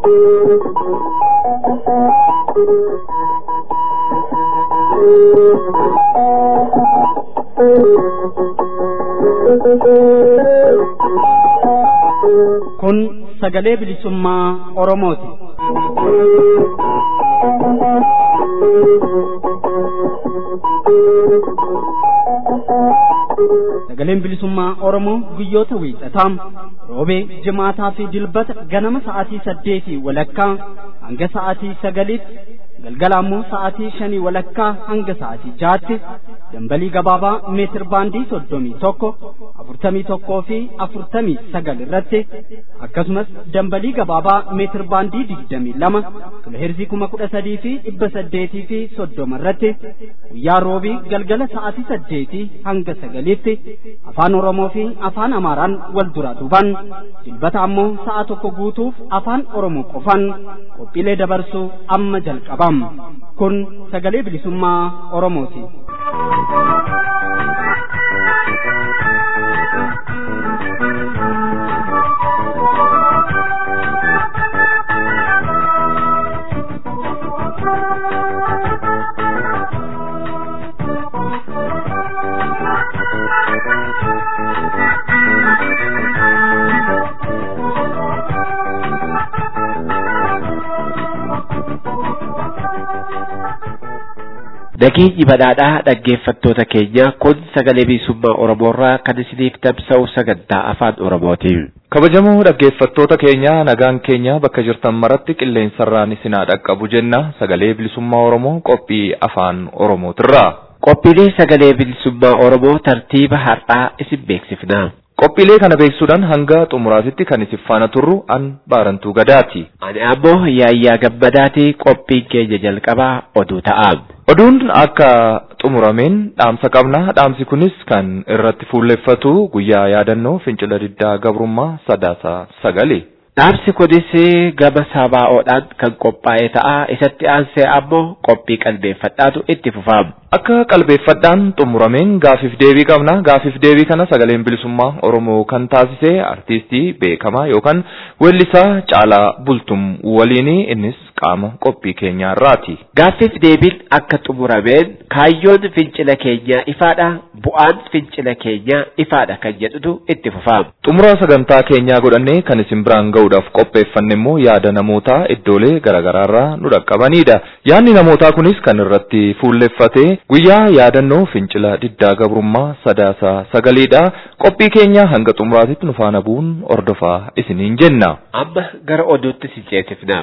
Kun sagalee bilisummaa Oromooti. Sagaleen bilisummaa Oromoo guyyoota wiixataa roobee jimaataa fi dilbata ganama sa'aatii saddeetii walakkaa hanga sa'aatii sagaliitti galgala ammoo sa'aatii shanii walakkaa hanga sa'aatii jaatti dambalii gabaabaa meetir baandii soddomii tokko afurtamii tokkoo fi afurtamii sagal irratti akkasumas dambalii gabaabaa meetir baandii digdamii lama kiloheerzii kuma kudha sadii fi dhibba saddeetii fi soddoma irratti guyyaa roobii galgala sa'aatii saddeetii hanga sagaliitti afaan oromoo fi afaan amaaraan wal duraa duuban dilbata ammoo sa'a tokko guutuuf afaan oromoo qofan qophiilee dabarsuu amma jalqabam kun sagalee bilisummaa oromooti. Nageenyi badhaadhaa dhaggeeffattoota keenya kun sagalee bilisummaa Oromoorraa kan isiniif tamsa'u sagantaa afaan Oromooti. Kabajamoo dhaggeeffattoota keenya nagaan keenya bakka jirtan maratti qilleensarraan isinaa dhaqqabu jenna sagalee bilisummaa Oromoo qophii afaan Oromootirraa. Qophiilee sagalee bilisummaa Oromoo tartiiba har'aa isin beeksifna. Qophiilee kana beeksisuudhaan hanga xumuraatitti kan isin faana turru an baarantuu gadaati. Ani ammoo yaayyaa gammadaati qophiin keenya jalqabaa oduu ta'a. Oduun akka xumurameen dhaamsa qabna. Dhaamsi kunis kan irratti fuulleffatu guyyaa yaadannoo fincila diddaa gabrummaa sadaasa sagali. Dhaamsi kunis gama sabaa'oodhaan kan qophaa'e ta'a. Isatti aansee ammoo qophii qalbeeffadhaatu itti fufama. Akka qalbeeffadhaan xumurameen gaafiif deebii qabna. Gaafiif deebii kana sagaleen bilisummaa Oromoo kan taasise artiistii beekamaa yookaan weellisaa Caalaa Bultum waliini innis qaama qophii keenyaa irraati. Gaaffiif deebiin akka xumurameen kaayyoon fincila keenyaa ifaadha. Bu'aan fincila keenyaa ifaadha kan jedhutu itti fufama. Xumura sagantaa keenyaa godhannee kan isin biraan ga'uudhaaf qopheeffanne immoo yaada namootaa iddoolee garaagaraarraa nu dhaqqabanidha. Yaadni namootaa kunis kan irratti fuulleffate guyyaa yaadannoo fincila diddaa gabrummaa sadaasa sagaliidha. Qophii keenya hanga xumuraatitti nu faana bu'uun ordofaa isiniin jenna. Amma gara oduutti si ceesifna.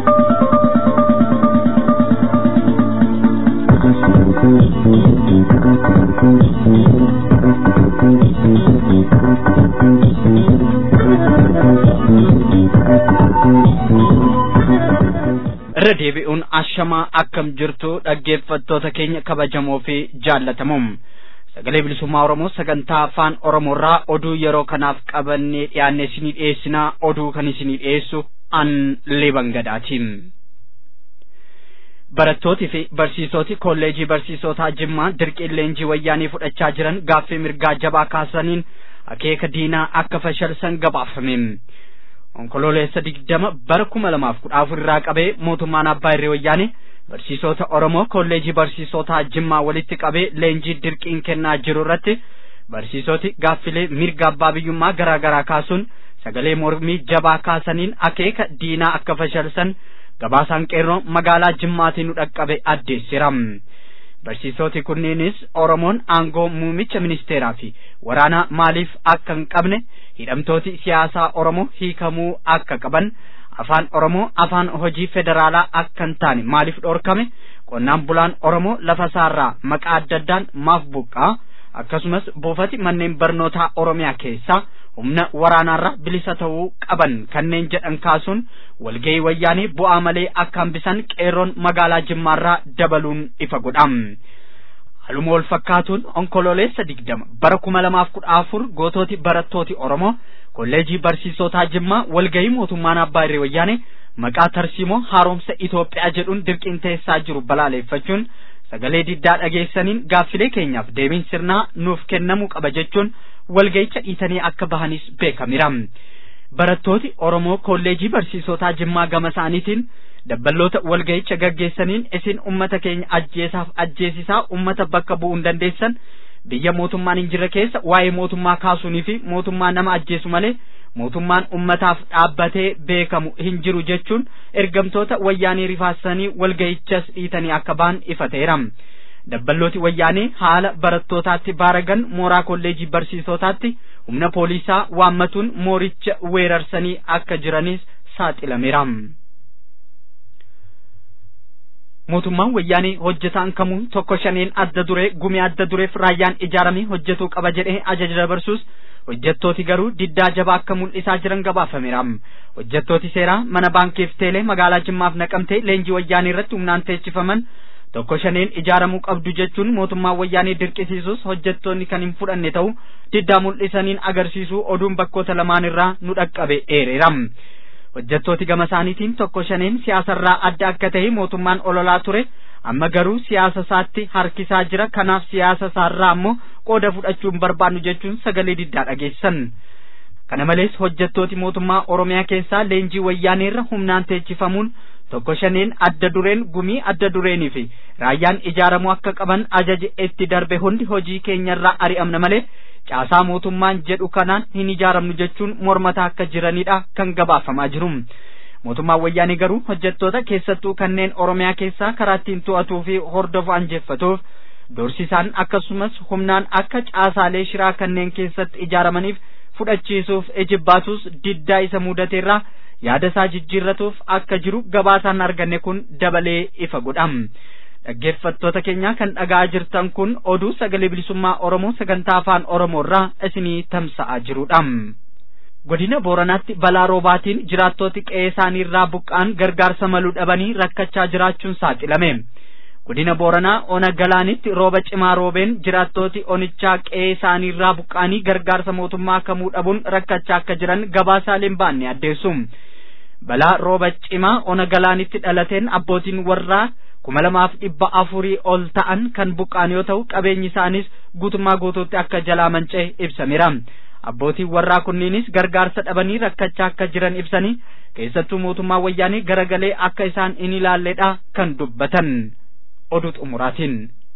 irra deebi'uun ashamaa akkam jirtu dhaggeeffattoota keenya kabajamoo fi jaallatamoo sagalee bilisummaa oromoo sagantaa afaan oromoorraa oduu yeroo kanaaf qabannee dhiyaanne isinii dhiyeessinaa oduu kan isinii dhiyeessu an liban gadaatiin. Barattootii fi barsiisoti kolleejii barsiisotaa Jimmaa dirqiin leenjii wayyaanii fudhachaa jiran gaaffii mirgaa jabaa kaasaniin akeeka diinaa akka fashalsan gabaafame. onkololeessa digdama bara kuma lamaaf kudha afur irraa qabee mootummaan abbaa irree wayyaane barsiisota oromoo kolleejii barsiisotaa jimmaa walitti qabee leenjii dirqiin kennaa jiru irratti barsiisoti gaaffilee mirga abbaa biyyummaa garaa garaa kaasuun sagalee mormii jabaa kaasaniin akeeka diinaa akka fashalsan gabaasaan qeerroo magaalaa jimmaatii nu dhaqqabe addeessira. barsiisoti kunneenis oromoon aangoo muumicha ministeeraa fi waraanaa maaliif akka hin qabne hidhamtooti siyaasaa oromoo hiikamuu akka qaban afaan oromoo afaan hojii federaalaa akka hin taane maaliif dhorkame qonnaan bulaan oromoo lafa isaarraa maqaa adda addaan maaf buqqaa akkasumas buufati manneen barnootaa oromiyaa keessaa humna waraanaarra bilisa ta'uu qaban kanneen jedhan kaasuun walgahii wayyaanii bu'aa malee akka hambisan qeerroon magaalaa jimmaarraa dabaluun ifa godha. Haluma wal fakkaatuun onkololeessa digdama bara kuma lamaaf kudha afur gootooti barattooti Oromoo kolleejii barsiisotaa Jimmaa walgahii mootummaan abbaa irree wayyaane maqaa tarsiimoo haaromsa Itoophiyaa jedhuun dirqiin teessaa jiru balaaleeffachuun sagalee diddaa dhageessaniin gaaffilee keenyaaf deebiin sirnaa nuuf kennamuu qaba jechuun walga'icha dhiitanii akka bahanis beekamira. barattooti Oromoo kolleejii barsiisotaa Jimmaa gama isaaniitiin dabballoota walga'icha gaggeessaniin isin ummata keenya ajjeesaaf ajjeesisaa ummata bakka bu'uu hin dandeessan biyya mootummaan hin jirre keessa waa'ee mootummaa kaasuunii fi mootummaa nama ajjeesu malee mootummaan ummataaf dhaabbatee beekamu hin jiru jechuun ergamtoota wayyaanii rifaasanii walga'ichas dhiitanii akka ba'an ifateera. dabballooti wayyaanee haala barattootaatti baaragan mooraa kolleejii barsiisotaatti humna poolisaa waammatuun mooricha weerarsanii akka jiranis saaxilameera. mootummaan wayyaanee hojjetaan kamuu tokko shaneen adda duree gumii adda dureef raayyaan ijaaramee hojjetuu qaba jedhee ajaja dabarsuus hojjettooti garuu diddaa jabaa akka mul'isaa jiran gabaafameera. hojjettooti seeraa mana baankiif teelee magaalaa jimmaaf naqamtee leenjii wayyaanee irratti humnaan teechifaman tokko shaneen ijaaramuu qabdu jechuun mootummaa wayyaanee dirqisiisuus hojjettoonni kan hin fudhanne ta'u diddaa mul'isaniin agarsiisuu oduun bakkoota lamaan irraa nu dhaqqabe eereera. hojjettooti gama isaaniitiin tokko shaneen siyaasarraa adda akka ta'e mootummaan ololaa ture amma garuu siyaasa isaatti harkisaa jira kanaaf siyaasa isaarraa ammoo qooda fudhachuun barbaannu jechuun sagalee diddaa dhageessan. kana malees hojjettooti mootummaa oromiyaa keessaa leenjii wayyaaneerra humnaan teechifamuun tokko shaneen adda dureen gumii adda dureenii fi raayyaan ijaaramuu akka qaban ajaji itti darbe hundi hojii keenyarraa ari'amna malee caasaa mootummaan jedhu kanaan hin ijaaramnu jechuun mormataa akka jiranidha kan gabaafamaa jiru. Mootummaan wayyaanii garuu hojjettoota keessattuu kanneen Oromiyaa keessaa karaa ittiin to'atuu fi hordofu anjeffatuuf doorsisaan akkasumas humnaan akka caasaalee shiraa kanneen keessatti ijaaramaniif fudhachiisuuf ejibbaatus diddaa isa mudateerraa yaada isaa jijjiirratuuf akka jiru gabaasaan arganne kun dabalee ifa godham. dhaggeeffattoota keenya kan dhaga'aa jirtan kun oduu sagalee bilisummaa Oromoo sagantaa afaan Oromoo irraa isinii tamsa'aa jirudha. Godina Booranaatti balaa roobaatiin jiraattooti qe'ee isaanii irraa buqqa'an gargaarsa maluu dhabanii rakkachaa jiraachuun saaxilame. Godina Booranaa ona galaanitti rooba cimaa roobeen jiraattooti onichaa qe'ee isaanii irraa buqqa'anii gargaarsa mootummaa kamuu dhabuun rakkachaa akka jiran gabaasaaleen baanne addeessu. Balaa rooba cimaa ona galaanitti dhalateen abbootiin warraa kuma lamaaf dhibba afurii ol ta'an kan buqqa'an yoo ta'u qabeenyi isaanis guutummaa guutuutti akka jalaa manca'e ibsameera. Abbootiin warraa kunniinis gargaarsa dhabanii rakkachaa akka jiran ibsanii keessattuu mootummaa wayyaanii garagalee akka isaan hin ilaalledha kan dubbatan. Oduu xumuraatiin.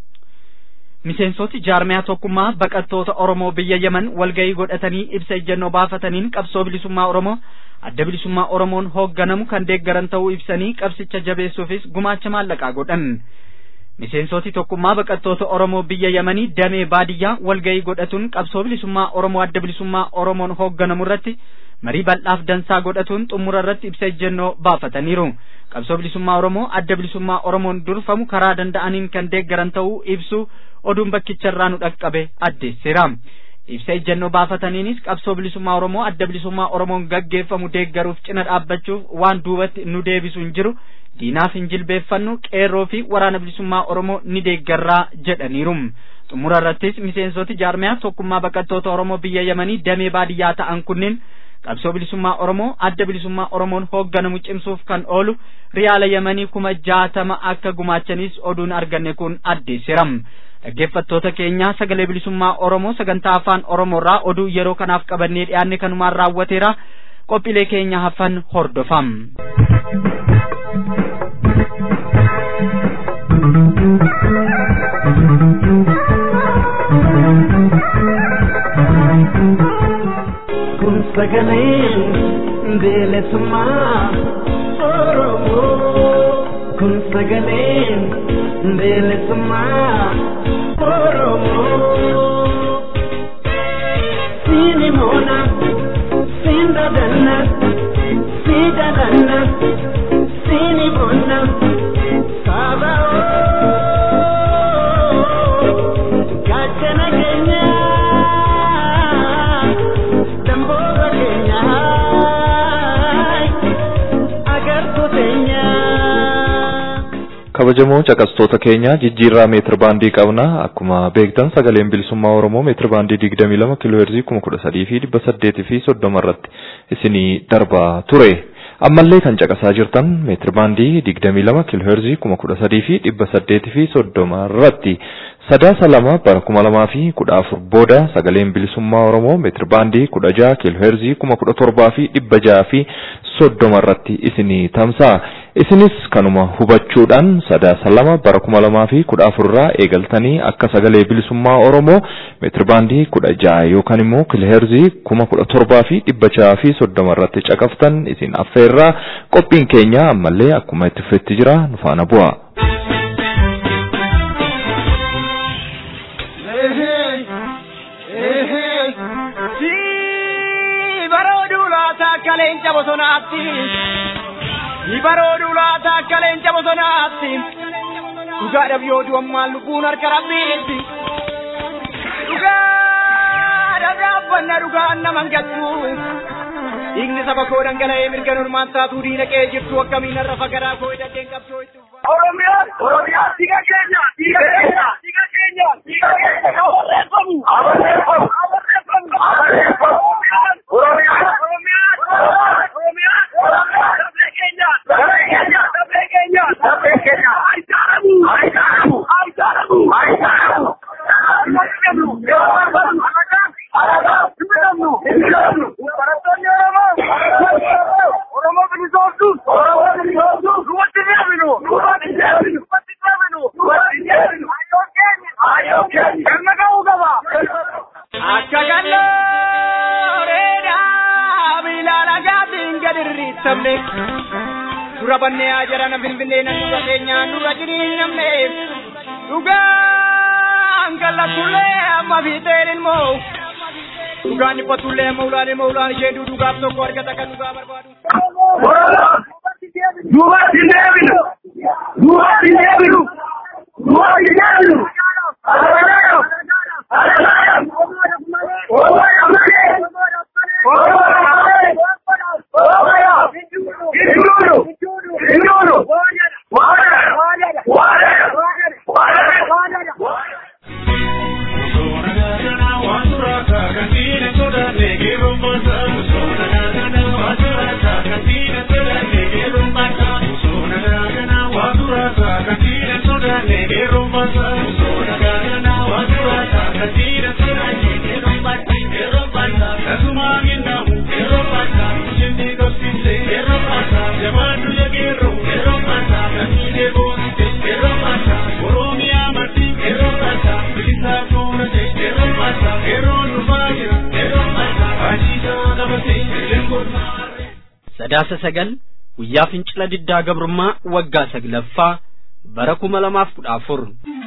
Miseensoti jaarmiyaa tokkummaa baqattoota Oromoo biyya Yemen walgahii godhatanii ibsa ejjennoo baafataniin qabsoo bilisummaa Oromoo adda bilisummaa Oromoon hoogganamu kan deeggaran ta'uu ibsanii qabsicha jabeessuufis gumaacha maallaqaa godhan. Miseensoti tokkummaa baqattoota Oromoo biyya Yemanii damee baadiyyaa walgahii godhatuun qabsoo bilisummaa Oromoo adda bilisummaa Oromoon hoogganamu irratti marii bal'aaf dansaa godhatuun xumura irratti ibsa ejjennoo baafataniiru. Qabsoo bilisummaa Oromoo adda bilisummaa Oromoon durfamu karaa danda'aniin kan deeggaran ta'uu ibsu oduun bakkicharraa nu dhaqqabe addeesseera. ibsa ejjennoo baafataniinis qabsoo bilisummaa Oromoo adda bilisummaa Oromoon gaggeeffamu deeggaruuf cina dhaabbachuuf waan duubatti nu deebisu hin jiru diinaaf hin jilbeeffannu qeerroo fi waraana bilisummaa Oromoo ni deeggarraa jedhaniiru. Xumura irrattis miseensoti jaarmiyaa tokkummaa baqattoota Oromoo biyya Yemanii damee baadiyyaa ta'an kunneen qabsoo bilisummaa Oromoo adda bilisummaa Oromoon hoogganamu cimsuuf kan oolu riyaala Yemanii kuma jaatama akka gumaachanis oduun arganne kun addeesseera. dhaggeeffattoota keenya sagalee bilisummaa Oromoo sagantaa afaan Oromoo irraa oduu yeroo kanaaf qabannee dhiyaanne kanumaan raawwateera qophiilee keenya hafan hordofaa. Kun sagalee bilisummaa Oromoo. Kun sagalee bilisummaa Oromoo. Siini moona, siin dadanna, sii dadanna, siini moona, saaba gaachana keenya, damboora keenya, agartuu teenya. kabajamoo caqastoota keenya jijjiirraa meetir baandii qabna akkuma beektan sagaleen bilisummaa oromoo meetir baandii digdamii lama kiiloo heerzii kuma kudha sadii fi dhibba saddeetii fi soddoma irratti isinii darbaa ture ammallee kan caqasaa jirtan meetir baandii 22 kiilooheerzii 13,000 fi 800 fi 30 irratti sadaasa lama bara 2000 fi 14 booda sagaleen bilisummaa Oromoo meetir baandii 16 kiilooheerzii 17,000 fi 600 fi 30 irratti isinii tamsa'a. Isinis kanuma hubachuudhaan sadaasa lama bara 2000 fi 14 irraa eegaltanii akka sagalee bilisummaa Oromoo meetir baandii 16 yookaan immoo kiilooheerzii 17,000 fi 600 fi 30 irratti caqaftan isin affeerraa qophiin keenya ammallee akkuma itti fufetti jira nu faana bu'a. akka leenca bosonaatti ni baroodu laata akka leenca bosonaatti dhugaadhaaf yoo du'ammaan lubbuun harka rabbiitti dhugaadhaaf dhaabbanna dhugaan naman gattu dhiigni saba koo dhangala'ee mirga normaan taatuu diina qe'ee jirtu akkamiin har'a fagaraa koo hidhateen qabsoo itti Oromiyaa, Oromiyaa, dhiiga keenya, dhiiga keenya, dhiiga keenya, dhiiga keenya, abarreeffamu, abarreeffamu, abarreeffamu, abarreeffamu, Oromiyaa, Oromiyaa, Oromiyaa, Oromiyaa, sabee keenya, sabee keenya, sabee keenya, sabee keenya, ayitaaramu, ayitaaramu, ayitaaramu, ayitaaramu. Barattoonni Oromoo, Oromoo bilisoomsuuf, Oromoo bilisoomsuuf, duwwatti deebinu, duwwatti deebinu, duwwatti deebinu, duwwatti deebinu, hayyoo keenya, hayyoo keenya, galma ga'uu qaba. akka gallooreedhaa bilaala gaafiin gad irriittamne dura bannee haa jarana finfinnee nan dura keenyaan dura jiriin namne dhugaan kallatullee amma fiixeen ilmoo dhugaan dhiphatullee amma ulaan ilmoo ulaan ishee duudugaaf tokko argata kan dhugaa barbaadu. Duwwatti deebinu, duwwatti deebinu, duwwatti deebinu. sadaasa sagal guyyaa fincila diddaa gabrummaa waggaa saglaffaa bara kuma lamaaf kudha afur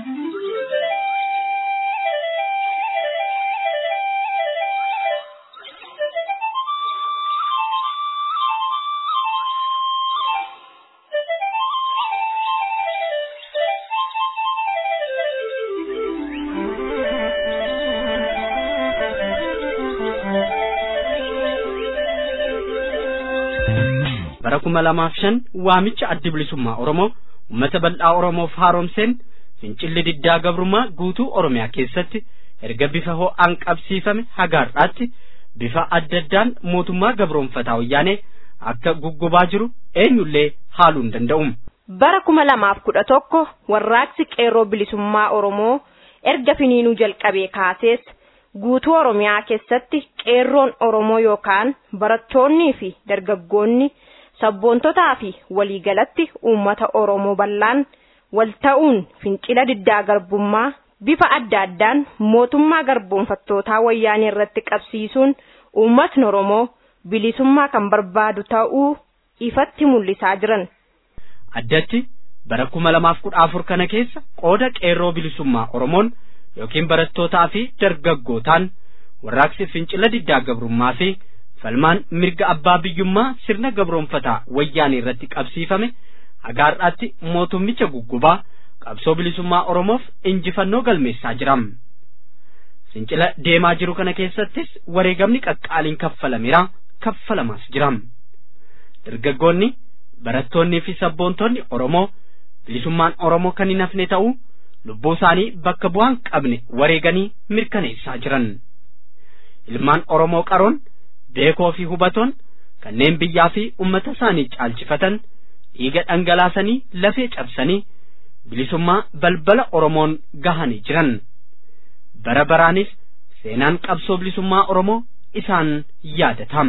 bara kuma lamaaf shan waamicha addi bilisummaa oromoo ummata bal'aa oromoof haaromseen fincilli diddaa gabrummaa guutuu oromiyaa keessatti erga bifa ho'aan qabsiifame hagaarraatti bifa adda addaan mootummaa gabroonfataa wayyaanee akka guggubaa jiru eenyullee haaluu hin danda'u. bara kuma lamaaf kudha tokko warraaqsi qeerroo bilisummaa oromoo erga finiinuu jalqabee kaasees guutuu oromiyaa keessatti qeerroon oromoo yookaan barattoonnii fi dargaggoonni sabboontotaa fi waliigalatti uummata oromoo bal'aan wal ta'uun fincila diddaa garbummaa bifa adda addaan mootummaa garboonfattootaa wayyaanee irratti qabsiisuun uummatni oromoo bilisummaa kan barbaadu ta'uu ifatti mul'isaa jiran. addatti bara kuma lamaaf kudha afur kana keessa qooda qeerroo bilisummaa oromoon yookiin barattootaa fi dargaggootaan warraaqsi fincila diddaa gabrummaa fi falmaan mirga abbaa biyyummaa sirna gabroonfataa wayyaanee irratti qabsiifame hagaarraatti mootummicha guggubaa qabsoo bilisummaa oromoof injifannoo galmeessaa jiram. fincila deemaa jiru kana keessattis wareegamni qaqqaaliin kaffalameera kaffalamaas jiram. dargaggoonni barattoonnii fi sabboontonni oromoo bilisummaan oromoo kan hin hafne ta'uu lubbuu isaanii bakka bu'aan qabne wareeganii mirkaneessaa jiran ilmaan oromoo qaroon beekoo fi hubatoon kanneen biyyaa fi ummata isaanii caalchifatan dhiiga dhangalaasanii lafee cabsanii bilisummaa balbala oromoon gahanii jiran bara baraanis seenaan qabsoo bilisummaa oromoo isaan yaadatam.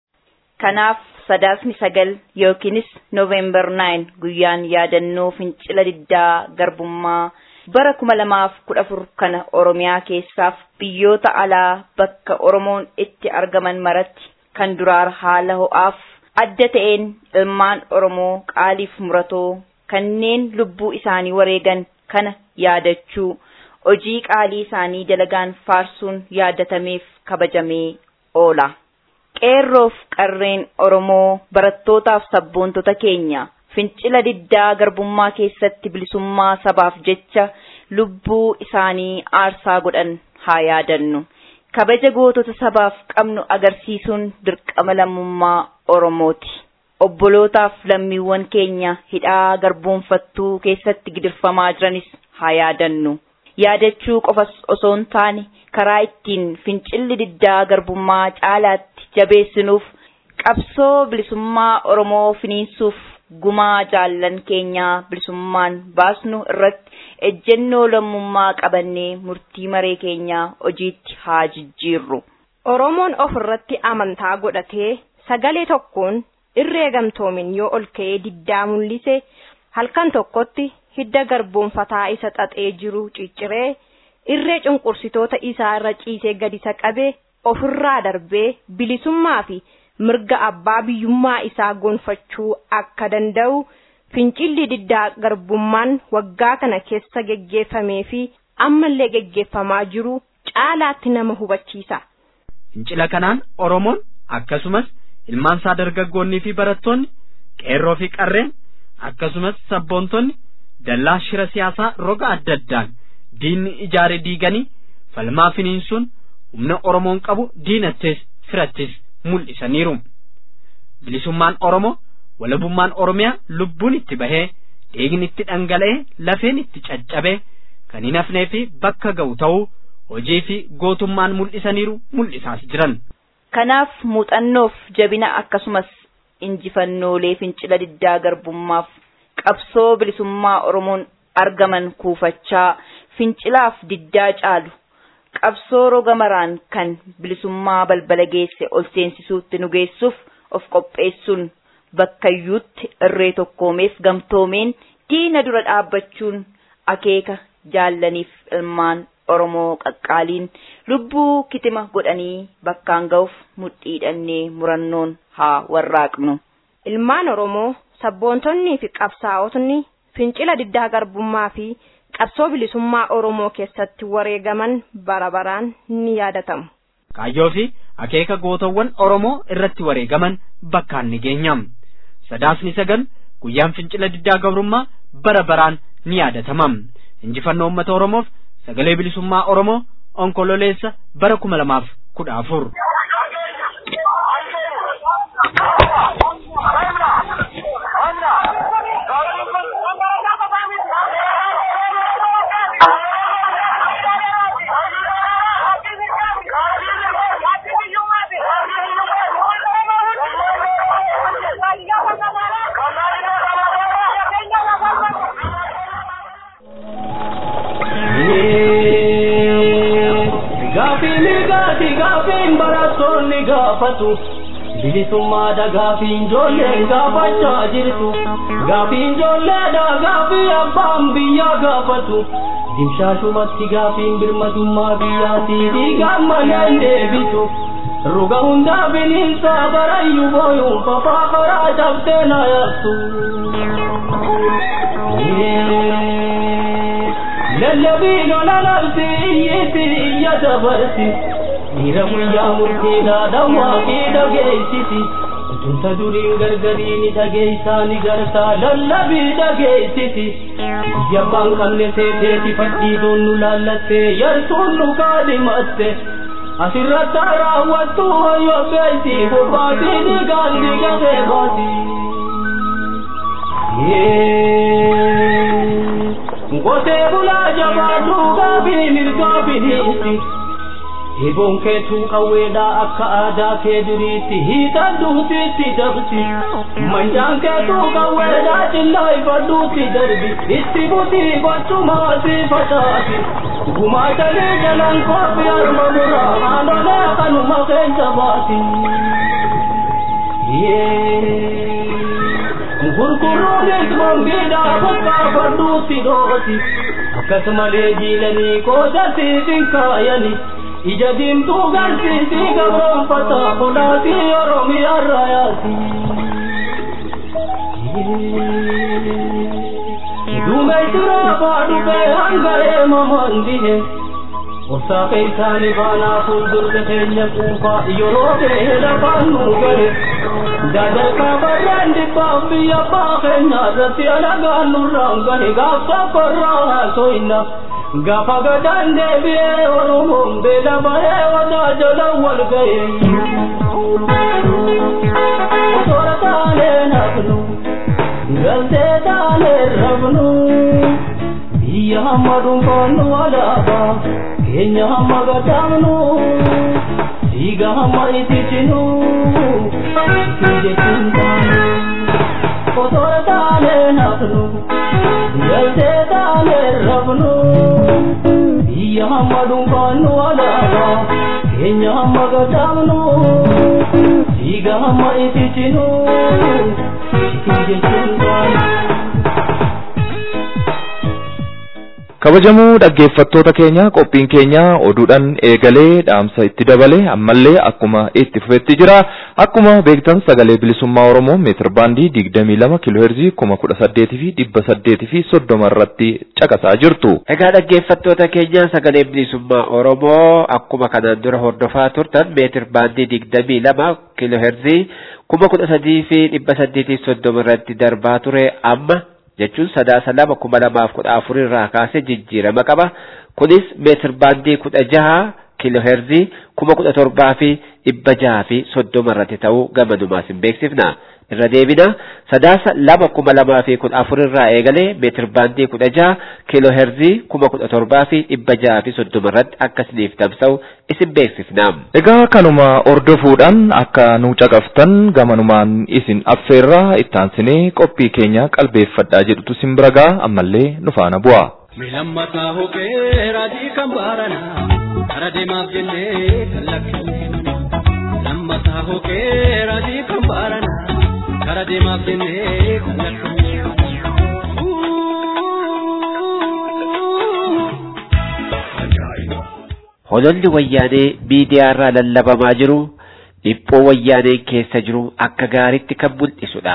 Kanaaf sadaasni sagal yookiinis Noovembar 9 guyyaan yaadannoo fincila diddaa garbummaa bara kuma lamaaf kudha afur kana Oromiyaa keessaaf biyyoota alaa bakka Oromoon itti argaman maratti kan duraar haala ho'aaf adda ta'een ilmaan Oromoo qaaliif muratoo kanneen lubbuu isaanii wareegan kana yaadachuu hojii qaalii isaanii dalagaan faarsuun yaadatameef kabajamee oola. Qeerroof qarreen Oromoo barattootaaf sabboontota keenya fincila diddaa garbummaa keessatti bilisummaa sabaaf jecha lubbuu isaanii aarsaa godhan haa yaadannu. Kabaja gootota sabaaf qabnu agarsiisuun dirqama lammummaa Oromooti. Obbolootaaf lammiiwwan keenya hidhaa garboonfattuu keessatti gidirfamaa jiranis haa yaadannu. Yaadachuu qofas osoo hin taane karaa ittiin fincilli diddaa garbummaa caalaatti jabeessinuuf qabsoo bilisummaa Oromoo finiinsuuf gumaa jaallan keenyaa bilisummaan baasnu irratti ejjennoo lammummaa qabannee murtii maree keenyaa hojiitti haa jijjiirru. Oromoon of irratti amantaa godhatee sagalee tokkoon irree gamtoomin yoo ol ka'ee diddaa mul'ise halkan tokkotti hidda garboonfataa isa xaxee jiru cicciree irree cunqursitoota isaa irra ciisee gadisa qabee ofirraa darbee bilisummaa fi mirga abbaa biyyummaa isaa gonfachuu akka danda'u fincilli diddaa garbummaan waggaa kana keessa geggeeffamee fi ammallee geggeeffamaa jiru caalaatti nama hubachiisa. Fincila kanaan Oromoon akkasumas ilmaan isaa dargaggoonnii fi barattoonni qeerroo fi qarreen akkasumas sabboontonni dallaa shira siyaasaa roga adda addaan diinni ijaare diiganii falmaa finiinsuun humna Oromoon qabu diinattis firattis mul'isaniiru. Bilisummaan Oromoo walabummaan Oromiyaa lubbuun itti bahee dhiigni itti dhangala'ee lafeen itti caccabee kan hin hafnee fi bakka ga'u ta'uu hojii fi gootummaan mul'isaniiru mul'isaas jiran. Kanaaf muuxannoof jabina akkasumas injifannoolee fincila diddaa garbummaaf qabsoo bilisummaa Oromoon argaman kuufachaa fincilaaf diddaa caalu qabsoo roga maraan kan bilisummaa balbala geesse ol seensisuutti nu geessuuf of qopheessuun bakkayyuutti irree tokkoomeef gamtoomeen diina dura dhaabbachuun akeeka jaallaniif ilmaan Oromoo qaqqaaliin lubbuu kitima godhanii bakkaan ga'uuf mudhiidhannee murannoon haa warraaqnu. Ilmaan Oromoo sabboontonnii fi qabsaa'otni fincila diddaa garbummaa fi qabsoo bilisummaa Oromoo keessatti wareegaman bara baraan ni yaadatamu. Kaayyoo fi akeeka gootawwan Oromoo irratti wareegaman bakkaan ni geenyam. Sadaasni sagal guyyaan fincila diddaa gabrummaa bara baraan ni yaadatamam. Injifannoo uummata Oromoof sagalee bilisummaa Oromoo onkololeessa bara kuma lamaaf kudha afur. gaafiin barattoonni gaafatu bilisummaadha gaafiin ijoolleen gaafachaa jirtu gaafiin ijoolleedha gaafii abbaan biyyaa gaafatu dimshaashumatti gaafiin birmadummaa biyyaatii dhiigaan maleen deebitu ruga hundaa bineensaa barayyuu booyuun fafaa karaa cabsee na yaabtu. lallabii lola labsi iyyiti iyya dabarsi dhiira guyyaa murtiidhaa dhawwaa fi dhageessisi utunta duriin gargariini dhageessaa ni gartaa lallabii dhageessisi biyya abbaan qabne seeteeti fadhiidoon nu laallattee yartuun nu kaadhimatte asirratti raawwattu hoyyoo beeyti bobbaatii dhiigaan dhiigatee baati. Ngotee bulaa jabaaduu gaabii mirgaa biniisi Eeboon keetuu qawweedhaa akka aadaa kee duriitti hiikan duutiitti dabsi. Manjaan keetuu qawweedhaa cillaa ifadhuutti darbi. Itti butii gochumaa si facaasi. Gumaatalee jalaan koofii harma muraa haalolee kanuma keessa baasi. Gurguruunis mambiidhaa bakka fadhuutti dhooti. Akkasumalee jiilanii qooda siifin kaayani. Ija diimtuu garsiisii gabroonfata kolaatii Oromiyaa raayaati. Duumessuraa baadhufee hanga eemamaan dhihe. Obsaa keessaanii baanaa fuuldurte keenya quufaa yeroo ta'e lafaan nu gahe. Dadarkaa barraan dhibbaaf biyya abbaa keenya irratti alagaan nurraan gahe gaafsa korraa haasoyna. Gaafa gadaan deebi'ee Oromoon beela bahee wadaa jala wal gahe. Osoora taanee nafnu, galtee taanee rafnu. Biyya hamma dhuunfaannu alaabaa, keenya hamma gataamnu. Dhiiga hamma ititinu, jechuun taanu. Osoora taanee nafnu, galtee taanee rafnu. Biyya hamma dhuunfaannu alaabaa, keenya hamma gataamnu. Dhiiga hamma ititinu, jechuun taanu. kabajamoo dhaggeeffattoota keenya qophiin keenya oduudhaan eegalee dhaamsa itti dabalee ammallee akkuma itti fufetti jira akkuma beektan sagalee bilisummaa oromoo meetir baandii digdamii lama kiilooheerzii kuma kudha saddeetii fi dhibba saddeetii fi soddoma irratti caqasaa jirtu. Egaa dhaggeeffattoota keenya sagalee bilisummaa oromoo akkuma kanaan dura hordofaa turtan meetir baandii digdamii lama kiilooheerzii kuma kudha sadii fi dhibba saddeetii soddoma irratti darbaa ture amma jechuun sadaasa lama kuma lamaaf kudha afur irraa kaasee jijjiirama qaba. Kunis meetir baandii kudha jaha kiilooheerzii kuma kudha torbaa fi dhibba jaha fi soddoma irratti ta'uu gamanumaas hin beeksifna. Irra deebina sadaasa lama kuma lamaa fi kudha afur irraa eegalee meetir baandii kudha jaha kiilooheerzii kuma kudha torbaa fi dhibba jaha fi soddoma irratti akkasiniif tamsa'u isin beeksifna. Egaa kanuma ordofuudhaan akka nu caqaftan gamanumaan isin affeerraa ittaansinee qophii keenya qalbeeffadhaa jedhutu isin bira ga'a ammallee nu faana bu'a. Milammataa hokee raajii kan baaranaa kara deemaaf jennee kan lakkifne. Lammataa hokee raajii kan baaranaa kara deemaaf jennee kan lakkifne. Hololli wayyaanee miidiyaa irraa lallabamaa jiru dhiphoo wayyaaneen keessa jiru akka gaariitti kan mul'isudha.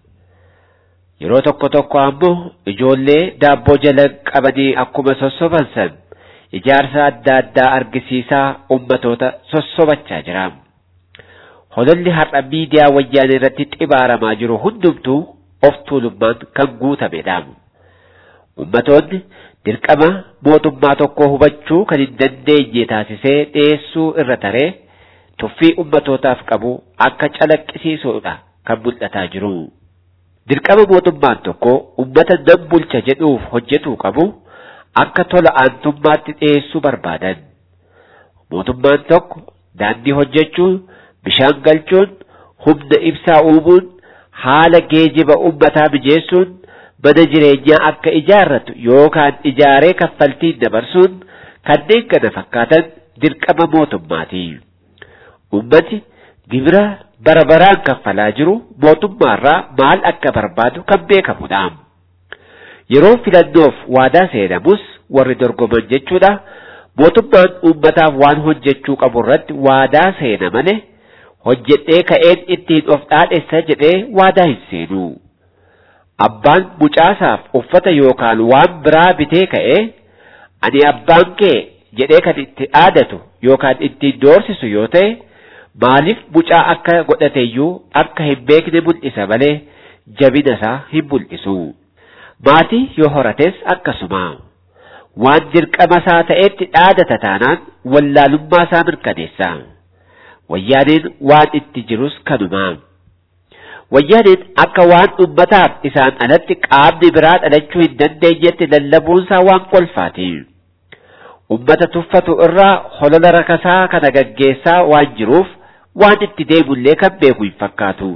Yeroo tokko tokko ammoo ijoollee daabboo jala qabanii akkuma sossoban san ijaarsa adda addaa argisiisaa ummatoota sossobachaa jira. Hololli har'a miidiyaa wayyaanee irratti xibaaramaa jiru hundumtuu of tuulummaan kan guutamedha. Ummatoonni dirqama mootummaa tokkoo hubachuu kan hin dandeenye taasisee dhiyeessuu irra taree tuffii ummatootaaf qabu akka calaqqisiisuudha kan mul'ataa jiru. Dirqama mootummaan tokko ummata nan bulcha jedhuuf hojjetuu qabu akka tola aantummaatti dhiyeessuu barbaadan. Mootummaan tokko daandii hojjechuun, bishaan galchuun, humna ibsaa uumuun, haala geejiba ummataa mijeessuun, mana jireenyaa akka ijaarratu yookaan ijaaree kaffaltiin dabarsuun kanneen kana fakkaatan dirqama mootummaati. Ummati gibira bara baraan kaffalaa jiru mootummaarraa maal akka barbaadu kan beekamudha. Yeroo filannoof waadaa seenamus warri dorgoman jechuudha. Mootummaan uummataaf waan hojjechuu qabu irratti waadaa seena malee hojjedhee ka'een ittiin of dhaadhessa jedhee waadaa hin seenu. Abbaan mucaasaaf uffata yookaan waan biraa bitee ka'ee ani abbaan kee jedhee kan itti dhaadatu yookaan ittiin doorsisu yoo ta'e maaliif mucaa akka godhateeyyuu akka hin beekne mul'isa malee jabina isaa hin mul'isu. Maatii yoo horates akkasuma. Waan dirqama isaa ta'etti dhaadata taanaan wallaalummaa isaa mirkaneessa. Wayyaaneen waan itti jirus kanuma. Wayyaaneen akka waan ummataaf isaan alatti qaamni biraa dhalachuu hin dandeenyetti lallabuunsaa waan kolfaati. ummata tuffatu irraa holola rakasaa kana gaggeessaa waan jiruuf waan itti deemullee kan beeku hin fakkaatu.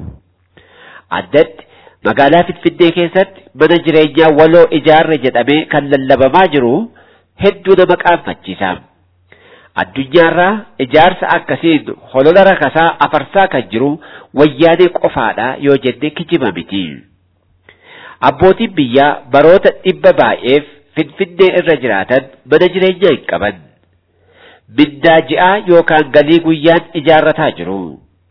Addatti magaalaa Finfinnee keessatti mana jireenyaa waloo ijaarre jedhamee kan lallabamaa jiru hedduu nama qaanfachiisa. Addunyaarraa ijaarsa akkasiin holola rakasaa afarsaa kan jiru wayyaanee qofaadha yoo jenne kijiba miti. Abbootiin biyyaa baroota dhibba baay'eef Finfinnee irra jiraatan mana jireenyaa hin qaban. Mindaa ji'aa yookaan galii guyyaan ijaarrataa jiru.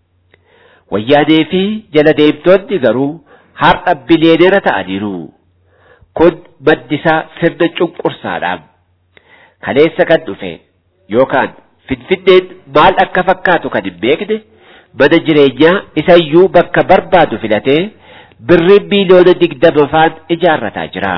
Wayyaanee fi jala deemtoonni garuu har'a biliyeenera ta'aniiru. Kun maddisaa sirna cunqursaadha. Kaleessa kan dhufe yookaan Finfinneen maal akka fakkaatu kan hin beekne mana jireenyaa isayyuu bakka barbaadu filatee birrii biiliyoona digdama faan ijaarrataa jira.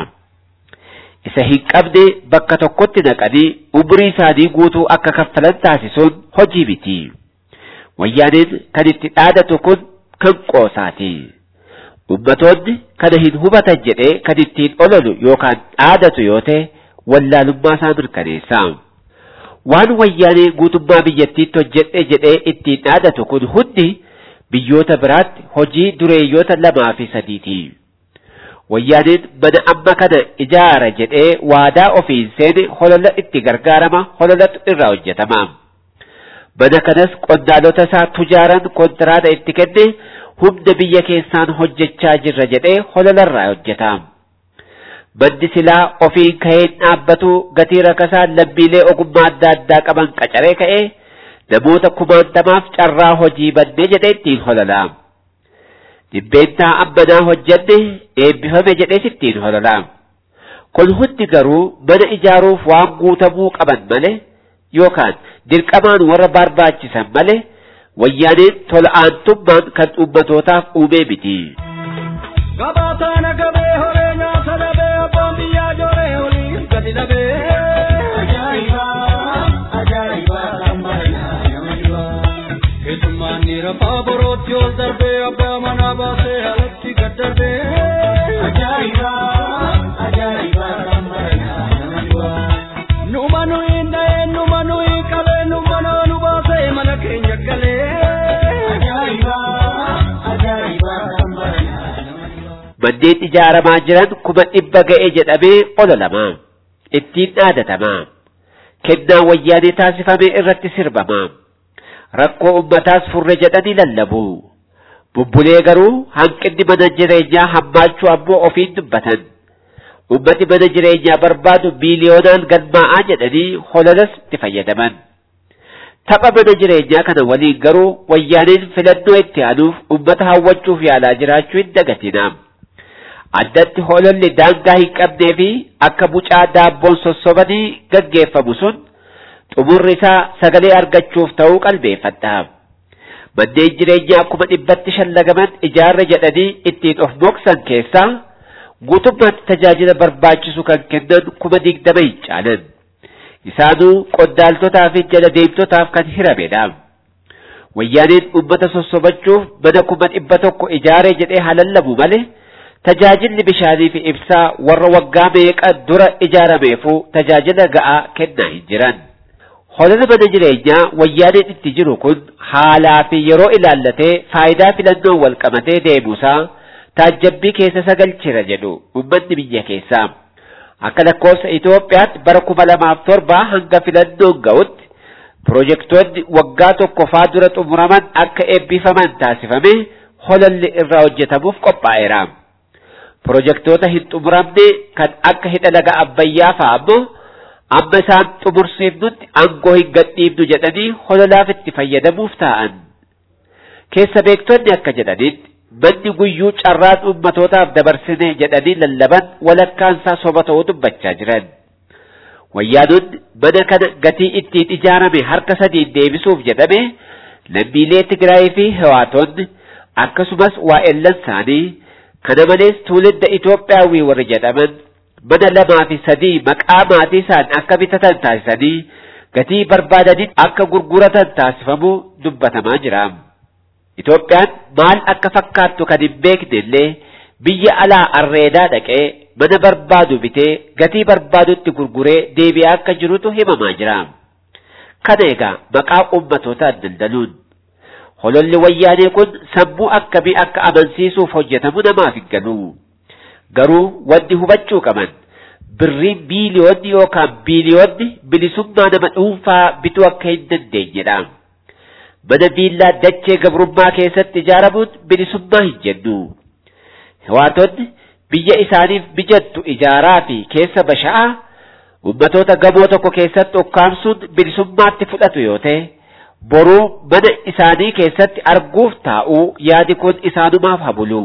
Isa hin qabne bakka tokkotti naqanii umurii isaanii guutuu akka kaffalan taasisuun hojii miti. Wayyaaneen kan itti dhaadatu kun kan qoosaati. Ummatoonni kana hin hubatan jedhee kan ittiin ololu yookaan dhaadatu yoo ta'e wallaalummaa isaa mirkaneessa. Waan wayyaanee guutummaa biyyattiitti hojjedhe jedhee ittiin dhaadatu kun hundi biyyoota biraatti hojii dureeyyoota lamaa fi sadiiti. Wayyaaneen mana amma kana ijaara jedhee waadaa ofiin seene holola itti gargaarama hololatu irraa hojjetama. Mana kanas qondaalota isaa tujaaran kontiraata itti kenne humna biyya keessaan hojjechaa jirra jedhee hololarraa hojjeta. Manni silaa ofiin ka'een dhaabbatu gatii rakasaa lammiilee ogummaa adda addaa qaban qacaree ka'ee namoota kumaantamaaf carraa hojii bannee jedhee ittiin holola. Dhibbeentaa ammanaa hojjenne eebbifame jedhees ittiin holola. Kun hundi garuu mana ijaaruuf waan guutamuu qaban malee yookaan dirqamaan warra barbaachisan malee wayyaaneen tola aantummaan kan uummatootaaf uumee miti. Gabaataan agabee horee nyaata dhabee abbaan biyyaa jooree olii gadi dhabee. Ajaa'iba! Ajaa'iba! Keessummaan dhiira fa'aa borootti ol darbee abbaa manaa baasee alatti gad darbee. Ajaa'iba! Ajaa'iba! Numa nuyi dha'ee numa nuyi qabee nu mana nu baasee mana keenya galee. Ajaa'iba! Ajaa'iba! Manneen ijaaramaa jiran kuma dhibba ga'e jedhamee ololama. Ittiin dhaadatama. Kennaa wayyaanee taasifame irratti sirbama. Rakkoo ummataas furre jedhanii lallabu. Bubbulee garuu hanqinni mana jireenyaa hammaachuu ammoo ofiin dubbatan. Ummati mana jireenyaa barbaadu miiliyoonaan galmaa'aa jedhanii hololas itti fayyadaman. Tapha mana jireenyaa kana waliin garuu wayyaaneen filannoo itti aanuuf ummata hawwachuuf yaalaa jiraachuu hin dagatina. Addatti hololli daangaa hin qabnee fi akka bucaa daabboon sossobanii gaggeeffamu sun xumurri isaa sagalee argachuuf ta'uu qalbeeffadha. Manneen jireenyaa kuma dhibbatti shallagaman ijaarre jedhanii ittiin of moksan keessaa guutummaatti tajaajila barbaachisu kan kennan kuma digdama hin caalan. Isaanuu qondaaltotaa fi jala deemtotaaf kan hiramedha. Wayyaaneen uummata sossobachuuf mana kuma dhibba tokko ijaaree jedhee halallabu malee tajaajilli bishaanii fi ibsaa warra waggaa meeqa dura ijaarameefuu tajaajila ga'aa kennaa hin jiran. Holola mana jireenyaa wayyaaneen itti jiru kun haalaa fi yeroo ilaallatee faayidaa filannoon wal qabatee deemuusaa taajjabbii keessa sagalchira jedhu uummanni biyya keessaa. Akka lakkoofsa Itoophiyaatti bara kuma lamaaf torba hanga filannoon ga'utti pirojektoonni waggaa tokko faa dura xumuraman akka eebbifaman taasifame holalli irraa hojjetamuuf qophaa'eera. Pirojektoota hin xumuramne kan akka hidha laga Abbayyaa fa'a ammoo amma isaan xumursiifnutti aangoo hin gadhiifnu jedhanii hololaaf itti fayyadamuuf ta'an. Keessa beektonni akka jedhanitti manni guyyuu carraan ummatootaaf dabarsine jedhanii lallaban walakkaansaa soba ta'uu dubbachaa jiran. Wayyaanonni mana kana gatii ittiin ijaarame harka sadiin deebisuuf jedhame lammiilee Tigraay fi Hawaatonni akkasumas waa'ellan isaanii kana malees tuulinda Itoophiyaawii warri jedhaman mana lamaa fi sadii maqaa maatii isaan akka bitatan taasisanii gatii barbaadaniin akka gurguratan taasifamuu dubbatamaa jira. Itoophiyaan maal akka fakkaattu kan hin beekne illee biyya alaa arreedaa dhaqee mana barbaadu bitee gatii barbaadutti gurguree deebi'aa akka jirutu himamaa jira. Kana egaa maqaa uummatootaan daldaluun. Hololli wayyaanee kun sammuu akkamii akka amansiisuuf hojjetamu namaaf hin galu. Garuu wanti hubachuu qaban birriin biiliyoonni yookaan biiliyoonni bilisummaa nama dhuunfaa bituu akka hin dandeenyedha. Mana viillaa dachee gabrummaa keessatti ijaaramuun bilisummaa hin jennu. Hawaatonni biyya isaaniif mijattu ijaaraa fi keessa basha'aa ummatoota gamoo tokko keessatti ukkaamsuun bilisummaatti fudhatu yoo ta'e boruu mana isaanii keessatti arguuf taa'uu yaadi kun isaanumaaf habulu.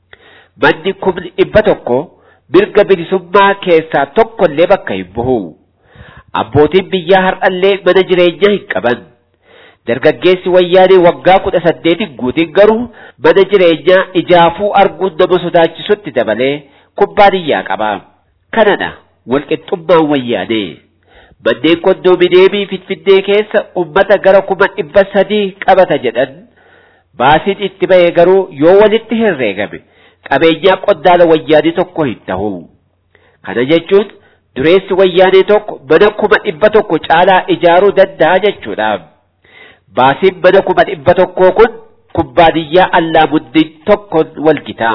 Manni kumni dhibba tokko mirga bilisummaa keessaa tokkollee bakka hin bu'u. Abbootiin biyyaa har'allee mana jireenyaa hin qaban. Dargaggeessi wayyaanee waggaa kudha saddeetiin guutiin garuu mana jireenyaa ijaafuu arguun nama sodaachisutti dabalee kubbaaniyyaa qaba. Kanadha walqixxummaan wayyaanee. Manneen kondoomineemii Finfinnee keessa uummata gara kuma dhibba sadii qabata jedhan baasiin itti ba'e garuu yoo walitti herreegame qabeenyaa qondaala wayyaanee tokko hin ta'u. Kana jechuun dureessi wayyaanee tokko mana kuma dhibba tokko caalaa ijaaruu danda'a jechuudha. Baasiin mana kuma dhibba tokkoo kun kubbaaniyyaa allaamuddin tokkoon wal gitaa.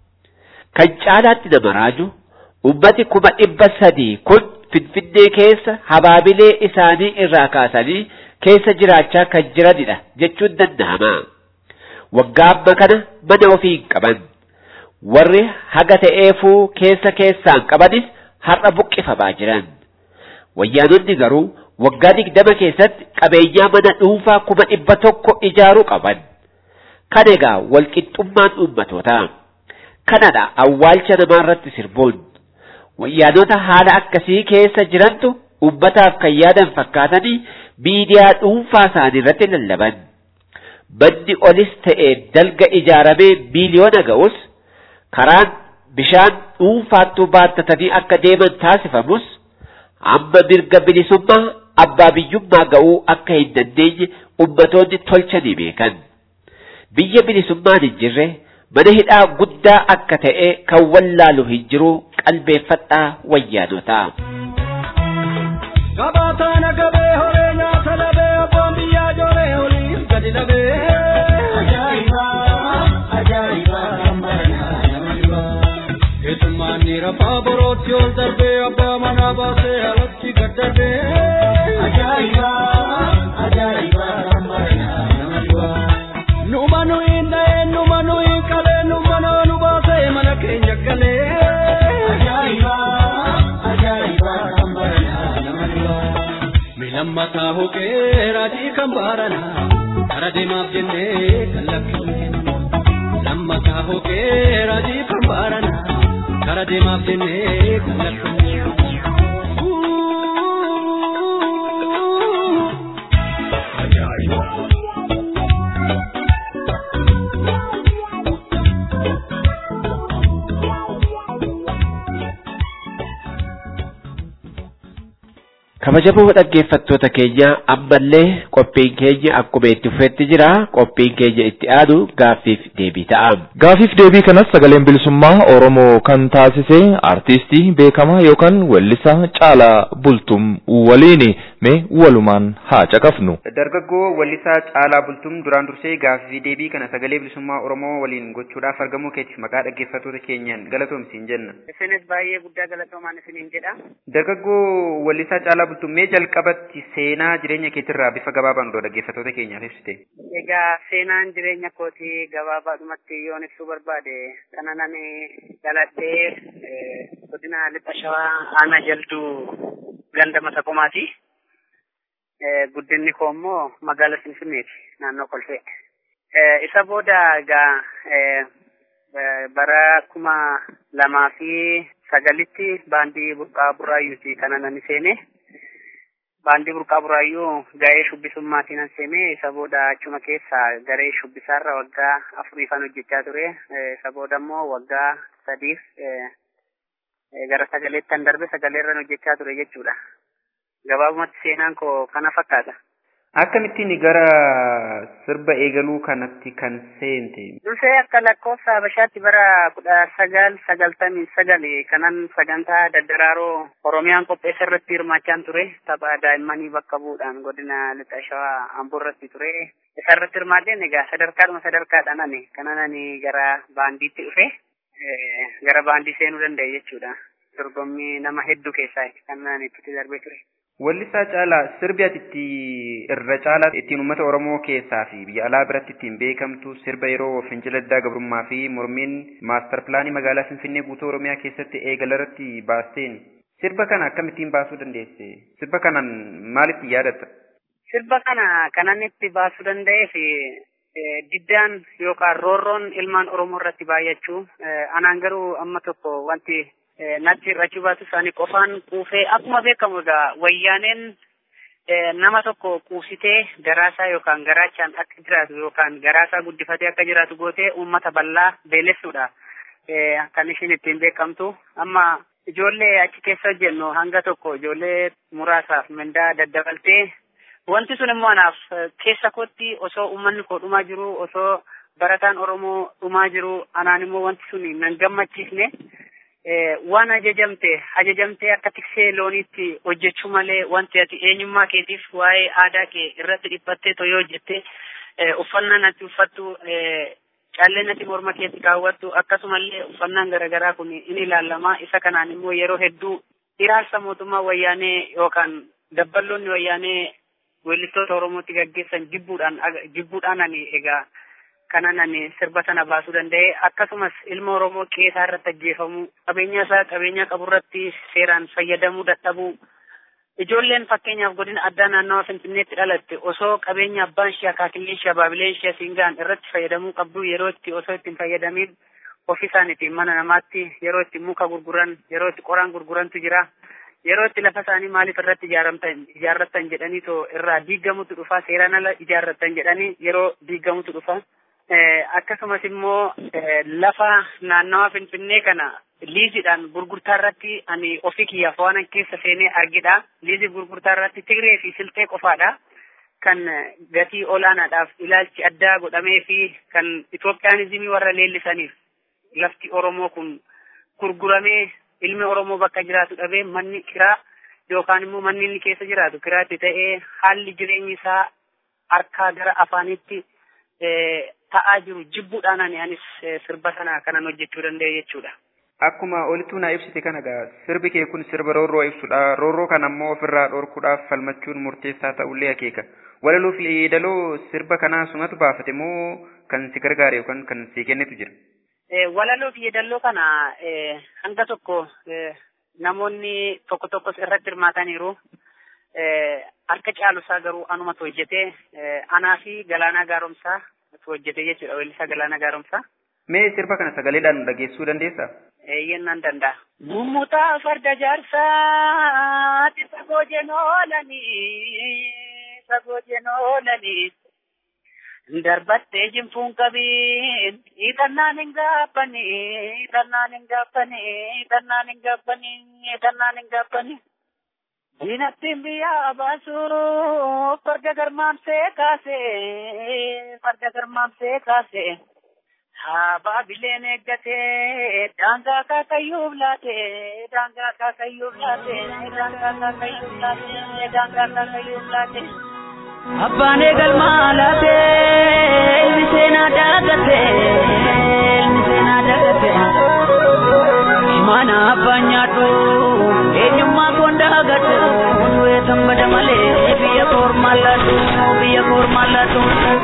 Kan caalaatti nama raaju ummati kuma dhibba sadii kun Finfinnee keessa habaabilee isaanii irraa kaasanii keessa jiraachaa kan jiranidha jechuun danda'ama. Waggaa amma kana mana ofii hin qaban. Warri haga ta'eefuu keessa keessaan qabanis har'a buqqifamaa jiran. Wayyaanonni garuu waggaa digdama keessatti qabeenyaa mana dhuunfaa kuma dhibba tokko ijaaruu qaban. Kan egaa walqixxummaan uummatootaa. Kanadha awwaalcha namaarratti sirbuun. Wayyaanota haala akkasii keessa jirantu uummataaf kan yaadan fakkaatanii miidiyaa dhuunfaa isaanii irratti lallaban. Manni olis ta'e dalga ijaaramee miiliyoona ga'us karaan bishaan dhuunfaattuu baattatanii akka deeman taasifamus amma mirga bilisummaa abbaa biyyummaa ga'uu akka hin dandeenye ummatoonni tolchanii beekan. Biyya bilisummaan hin jirre mana hidhaa guddaa akka ta'e kan wallaalu hin jiru qalbeeffadhaa wayyaanotaa. Gabaataana gabee horee nyaata labee abboon biyyaa ijoollee oliif gadi labee. Ajaa'iba! Ajaa'iba! Keessummaan ni rafaa borootti ol darbee abbaa manaa baasee alatti gad darbee. Ajaa'iba! Ajaa'iba! Numa nuyi dha'ee numa nuyi qalee numa nu baasee mana keenya galee. Ajaa'iba! Ajaa'iba! Milammataa hokee raajii kan baarana kara deemaaf jennee kan lakkifne. Lammataa hokee raajii kan baarana kara deemaaf jennee kan lakkifne. kabajamoo dhaggeeffattoota keenya ammallee qophiin keenya akkuma itti fufetti jira qophiin keenya itti aanu gaaffiif deebii ta'a. Gaaffiif deebii kanas sagaleen bilisummaa Oromoo kan taasise artistii beekamaa yookaan weellisaa Caalaa Bultum waliini mee walumaan haa caqafnu. Dargaggoo weellisaa Caalaa Bultum duraan dursee gaaffii deebii kana sagalee bilisummaa Oromoo waliin gochuudhaaf argamuu keetiif maqaa dhaggeeffattoota keenyaan galatoomsiin jenna. Isinis baay'ee guddaa galatoomaan isiniin jedha. Dargaggoo weellisaa Caalaa Bultum mee jalqabatti seenaa jireenya keetirraa bifa gabaabaan odoo dhaggeeffattoota keenyaaf ibsite. Egaa seenaan jireenya kootii gabaabaadhumatti yoon ibsuu barbaade kana nani dhaladhee godina lixa shawaa aanaa jalduu ganda masaqomaati. Guddinni koo immoo magaala Finfinneeti naannoo Kolfee. Isa booda egaa bara kuma lamaa fi sagalitti baandii burqaa burraayyuuti kana nani seene. baandii burqaa buraayyuu ga'ee shubbisummaatiin an seene isa booda achuma keessa garee shubbisaarra waggaa afuriifan hojjechaa ture isa booda immoo waggaa sadiif gara sagaleettan darbe sagaleerran hojjechaa ture jechuudha gabaabumatti seenaan koo kana fakkaata. Akkamittiin gara sirba eegaluu kanatti kan seente? Dursee akka lakkoofsa Habashaatti bara kudha sagal sagaltamii sagal kanan sagantaa daddaraaroo Oromiyaan qopheessa irratti hirmaachaan ture. Tapha daa'immanii bakka bu'uudhaan godina lixa shawaa Amboo irratti ture. Isa irratti hirmaadheen egaa sadarkaadhuma sadarkaadhaan ani kanan ani gara baandiitti dhufe gara baandii seenuu danda'e jechuudha. Dorgommii nama hedduu keessaa kan ani itti darbee ture. Wallisaa caalaa sirbi ati itti irra caalaa ittiin uummata Oromoo keessaa fi biyya alaa biratti ittiin beekamtu sirba yeroo fincila diddaa gabrummaa fi mormiin maastar pilaanii magaalaa Finfinnee guutuu Oromiyaa keessatti eegala irratti baasteen sirba kana akkamittiin baasuu dandeesse? Sirba kanaan maalitti yaadatta? Sirba kana kanan itti baasuu danda'eef diddaan yookaan roorroon ilmaan Oromoo irratti baay'achuu anaan garuu amma tokko wanti natti hir'achuu baatu isaanii qofaan quufee akkuma beekamu egaa wayyaaneen nama tokko quusitee garaasaa yookaan garaachaan akka jiraatu yookaan garaasaa guddifatee akka jiraatu gootee uummata bal'aa beelessuudha. Kan ishiin ittiin beekamtu amma ijoollee achi keessa hojjennu hanga tokko ijoollee muraasaaf mindaa daddabaltee wanti sun immoo anaaf keessa kootti osoo uummanni koo dhumaa jiru osoo barataan Oromoo dhumaa jiru anaan immoo wanti sun nan gammachiisne. waan ajajamte ajajamtee akka tiksee looniitti hojjechuu malee wanti ati eenyummaa keetiif waa'ee aadaa kee irratti dhiphattee toyoo hojjette uffannaan ati uffattu calleen ati morma keetti kaawwattu akkasumallee uffannaan garaagaraa kun in ilaallama isa kanaan immoo yeroo hedduu iraarsa mootummaa wayyaanee yookaan dabballoonni wayyaanee weellistoota oromootti gaggeessan jibbuudhaan jibbuudhaan ani egaa kanan ani sirba sana baasuu danda'e akkasumas ilma oromoo qeesaa irratti ajjeefamuu qabeenya isaa qabeenya qaburratti seeraan fayyadamuu dadhabuu ijoolleen fakkeenyaaf godina addaa naannawa finfinneetti dhalatte osoo qabeenya abbaan ishee akaakillee ishee abaabileen ishee siingaan irratti fayyadamuu qabdu yeroo itti osoo ittiin fayyadamiin ofii isaaniitiin mana namaatti yeroo itti muka gurguran yeroo itti qoraan gurgurantu jira yeroo itti lafa isaanii maaliif irratti ijaaramtan ijaarrattan jedhanii too irraa diigamutu dhufa seeraan ala ijaarrattan jedhanii yeroo diigamutu dhufa. akkasumas immoo lafa naannawa finfinnee kana liiziidhaan gurgurtaa irratti ani ofii kiyyaaf waan keessa seenee argidha. Liizii gurgurtaa irratti Tigree fi Siltee qofaadha. Kan gatii olaanaadhaaf ilaalchi addaa godhamee fi kan Itoophiyaanizimii warra leellisaniif lafti Oromoo kun gurguramee ilmi Oromoo bakka jiraatu dhabee manni kiraa yookaan immoo manni inni keessa jiraatu kiraatti ta'ee haalli jireenyi isaa harkaa gara afaanitti ta'aa jiru jibbuudhaan ani anis sirba sana kanan hojjechuu danda'e jechuudha. Akkuma olitti naa ibsite kana egaa sirbi kee kun sirba roorroo ibsudha. Roorroo kana ammoo ofirraa dhorkuudhaaf falmachuun murteessaa ta'ullee akeeka. Walaloo fi yeedaloo sirba kanaa sumatu baafate moo kan si gargaare yookaan kan si kennetu jira? Walaloo fi yeedaloo kana hanga tokko namoonni tokko tokkos irratti hirmaataniiru. Harka caalusaa garuu anumatu hojjetee anaa fi galaanaa gaaromsaa hojjete jechuudha weellisaa galaanaa gaaromsaa. Mee sirba kana sagaleedhaan dhageessuu dandeessaa? Eeyyeen nan danda'a. Mummutaa farda jaarsaa sagoo jenoolanii sagoo jenoolanii darbattee jinfuun qabiin hiixannaan hin gaabbanii hiixannaan hin gaabbanii hiixannaan hin gaabbanii hiixannaan hin gaabbanii. Diinattiin biyyaa baasuu farda garmaamsee kaasee farda garmaamsee kaasee haabaa bileen eeggatee daangaa kaakayyuuf laatee daangaa kaakayyuuf laatee daangaa kaakayyuuf laatee daangaa kaakayyuuf laatee. Abbaan eegalmaa laatee ilmi seenaa daagatee ilmi seenaa daagatee mana abbaan nyaadhu eenyummaa koon daagatu nuyi tambada malee biyya koormaan laatu biyya koormaan laatu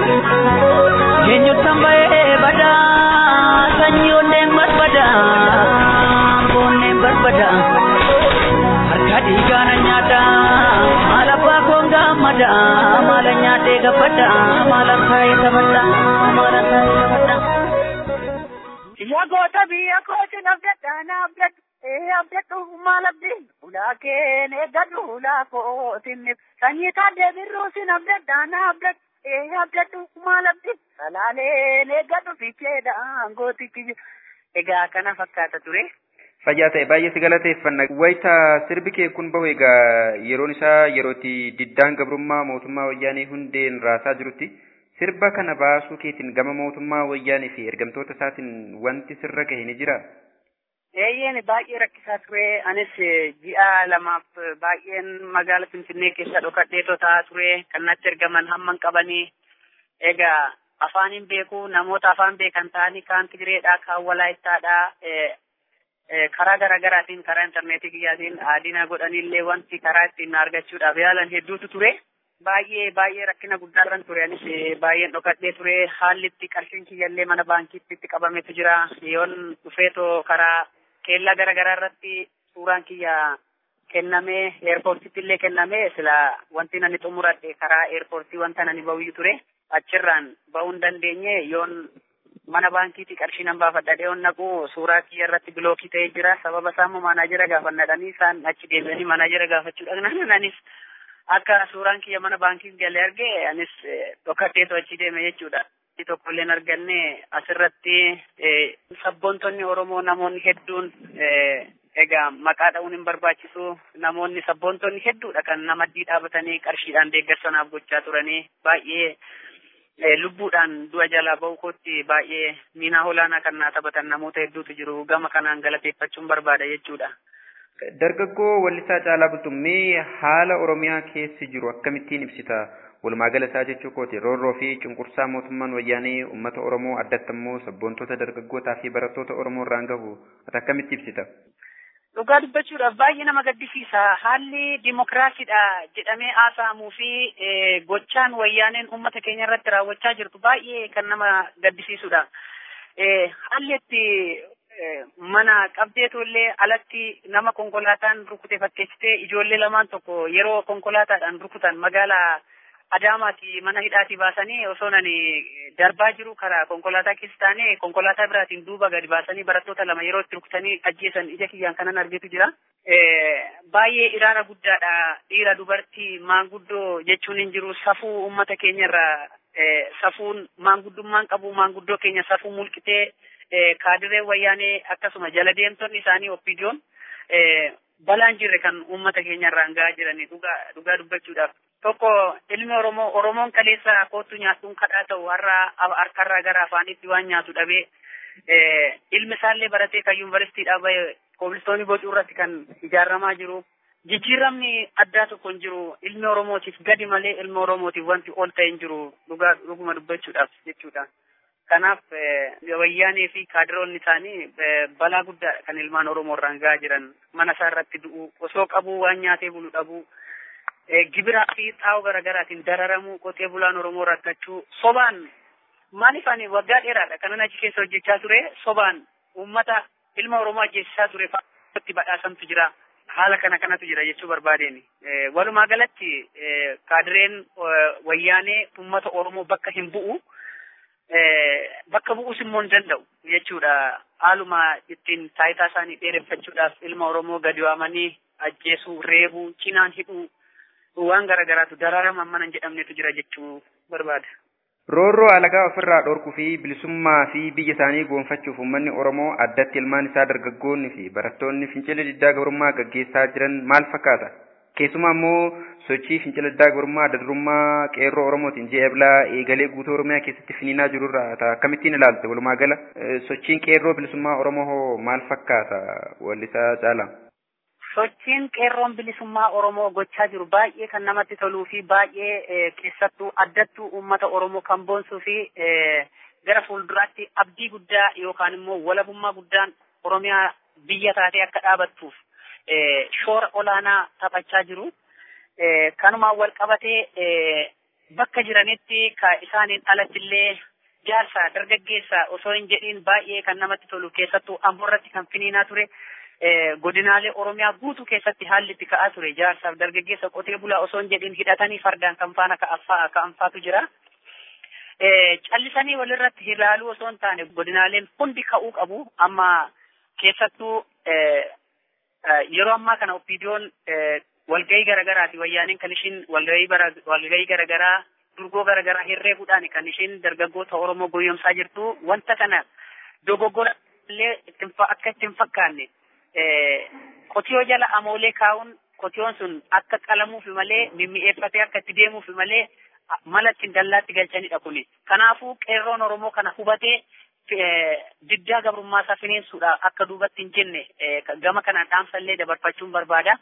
eenyu tambayee badaa sanyii onneen barbada boonneen barbada harka dhiigaana nyaata maal abbaa koon gammada maala nyaatee gabbada maala kaayee taphadha maala kaayee taphadha. Yaa goota biyya kooti nafdadha nafdadha. ee abdadhu maal abdiin ulaa keen eeggadhu ulaa kootiin sanyii taadee birruu sin abdadha na abdadhu ee abdadhu maal abdiin salaaleen eeggadhu ficheedhaan gootichi egaa kana fakkaata ture Fayyaa ta'e baay'ee si galateeffanna. Wayita sirbi kee kun bahu egaa yeroon isaa yerootti diddaan gabrummaa mootummaa wayyaanee hundeen raasaa jirutti sirba kana baasuu keetiin gama mootummaa wayyaanee fi ergamtoota isaatiin wanti sirra gahe ni jira. Eeyyeen baay'ee rakkisaa ture. Anis ji'a lamaaf baay'een magaala Finfinnee keessa dhokadhee taa'aa ture. Kan natti ergaman hamman qabanii. Egaa afaanin beeku namoota afaan beekan ta'anii kaan Tigireedhaa, kaan Walaayittaadhaa. karaa garaagaraatiin karaa intarneetii kiyyaatiin aadina godhanillee wanti karaa ittiin argachuudhaaf yaalan hedduutu ture. Baay'ee baay'ee rakkina guddaarran ture anis baay'een dhokadhee ture haalli itti qarshiin kiyyallee mana baankiitti itti qabametu jira yoon dhufeetoo karaa keellaa garaagaraa irratti suuraan kiyya kennamee eerpoortiitti illee kennamee sila wanti nani xumuradhe karaa eerpoortii wanta nani ba'uyyuu ture achirraan ba'uu hin dandeenye yoon mana baankiitii qarshii nan baafadhadhee on naqu suuraa kiyya irratti bilookii ta'ee jira sababa isaa immoo maanaajera gaafannadhanii isaan achi deebi'anii maanaajera gaafachuu dhaqnan anis akka suuraan kiyya mana baankii galee arge anis dhokadheetu achi deeme jechuudha. tokko illee arganne asirratti sabboontonni Oromoo namoonni hedduun egaa maqaa dha'uun hin barbaachisu namoonni sabboontonni hedduudha kan namaddii dhaabatanii qarshiidhaan deeggarsanaaf gochaa turanii baay'ee lubbuudhaan du'a jalaa ba'uu kootti baay'ee miinaa olaanaa kan naa taphatan namoota hedduutu jiru gama kanaan galateeffachuun barbaada jechuudha. Dargaggoo Wallisaa Caalaa Bultummee haala Oromiyaa keessi jiru akkamittiin ibsita? Walumaa gala isaa jechuu kooti roorroo fi cunqursaa mootummaan wayyaanee uummata Oromoo addatti immoo sabboontota dargaggootaa fi barattoota Oromoo irraan gahu ati akkamitti ibsita? Dhugaa dubbachuudhaaf baay'ee nama gaddisiisa. Haalli dimokiraasiidha jedhamee haasa'amuu fi gochaan wayyaaneen uummata keenya irratti raawwachaa jirtu baay'ee kan nama gaddisiisudha. Haalli itti mana qabdeetu illee alatti nama konkolaataan rukute fakkeessitee ijoollee lamaan tokko yeroo konkolaataadhaan rukutan magaalaa Adaamaati mana hidhaatii baasanii osoo nani darbaa jiru karaa konkolaataa keessa taane konkolaataa biraatiin duuba gadi baasanii barattoota lama yeroo itti rukutanii ajjeesan ija kiyyaan kanan argetu jira. Baay'ee iraara guddaadha dhiira dubartii maanguddoo jechuun hin jiru safuu uummata keenyarraa safuun maanguddummaan qabu maanguddoo keenya safuu mulqitee kaadiree wayyaanee akkasuma jala deemtonni isaanii oppiidiyoon balaan jirre kan uummata keenyarraan gahaa jiranii dhugaa dubbachuudhaaf. Tokko ilmi Oromoo Oromoon kaleessa kootu nyaatuun kadhaa ta'u har'a harkarraa gara afaanitti waan nyaatu dhabee ilmi isaallee baratee kan yuunivarsiitiidhaa bahe koobilistoonii bocuu irratti kan ijaaramaa jiru. Jijjiiramni addaa tokko hin jiru ilmi Oromootiif gadi malee ilmi Oromootiif wanti ol ta'e hin jiru dhugaa dhuguma dubbachuudhaaf jechuudha. Kanaaf wayyaanee fi kaadiroonni isaanii balaa guddaa kan ilmaan Oromoo irraan gahaa jiran mana isaa irratti du'u osoo qabuu waan nyaatee bulu dhabuu gibiraa fi xaa'oo garaagaraatiin dararamuu qotee bulaan Oromoo rakkachuu sobaan maaliif ani waggaa dheeraadha kanan achi keessa hojjechaa ture sobaan uummata ilma Oromoo ajjeesisaa ture itti badhaasamtu jira. Haala kana kanatu jira jechuu barbaadeen. Walumaa galatti kaadireen wayyaanee uummata Oromoo bakka hin bu'u. bakka bu'uus immoo hin danda'u jechuudha. Haaluma ittiin taayitaa isaanii dheereffachuudhaaf ilma Oromoo gadi waamanii ajjeesuu, reebuu, cinaan hidhuu waan garaagaraatu dararama mana hin jedhamnetu jira jechuu barbaada. Roorroo alagaa ofirraa dhorkuu fi bilisummaa fi biyya isaanii goonfachuuf uummanni Oromoo addatti ilmaan isaa dargaggoonni fi barattoonni fincila diddaa gabrummaa gaggeessaa jiran maal fakkaata? Keessumaa immoo sochii fincila diddaa gabrummaa adda durummaa qeerroo Oromootiin ji'a eblaa eegalee guutuu Oromiyaa keessatti finiinaa jirurraa ta'a akkamittiin ilaalte walumaa gala sochiin qeerroo bilisummaa Oromoo hoo maal fakkaata wallisaa caala? Sochiin qeerroon bilisummaa Oromoo gochaa jiru baay'ee kan namatti toluu fi baay'ee keessattuu addattuu uummata Oromoo kan boonsuu fi gara fuulduraatti abdii guddaa yookaan immoo walabummaa guddaan Oromiyaa biyya taatee akka dhaabattuuf shoora olaanaa taphachaa jiru. Kanumaan wal qabatee bakka jiranitti ka isaaniin alatti illee jaarsa dargaggeessa osoo hin jedhiin baay'ee kan namatti tolu keessattuu amboorratti kan finiinaa ture. godinaalee Oromiyaa guutuu keessatti haalli itti ka'aa ture jaarsaaf dargaggeessa qotee bulaa osoo hin jedhin hidhatanii fardaan kan faana ka'anfaatu jira. Callisanii walirratti ilaaluu osoo hin taane godinaaleen hundi ka'uu qabu amma keessattuu yeroo ammaa kana oppiidiyoon walgahii garagaraati wayyaaniin kan ishiin walgahii garagaraa durgoo garagaraa herreeguudhaan kan ishiin dargaggoota Oromoo goyyomsaa jirtu wanta kana dogoggora illee akka itti hin fakkaanne qotiyoo jala amoolee kaa'uun qotiyoon sun akka qalamuufi malee mimmi'eeffatee akka itti deemuufi malee mala ittiin dallaatti galchanidha kuni. Kanaafuu qeerroon Oromoo kana hubatee diddaa gabrummaa isaa fineensuudha akka duubatti hin jenne gama kanaan dhaamsallee dabarfachuun barbaada.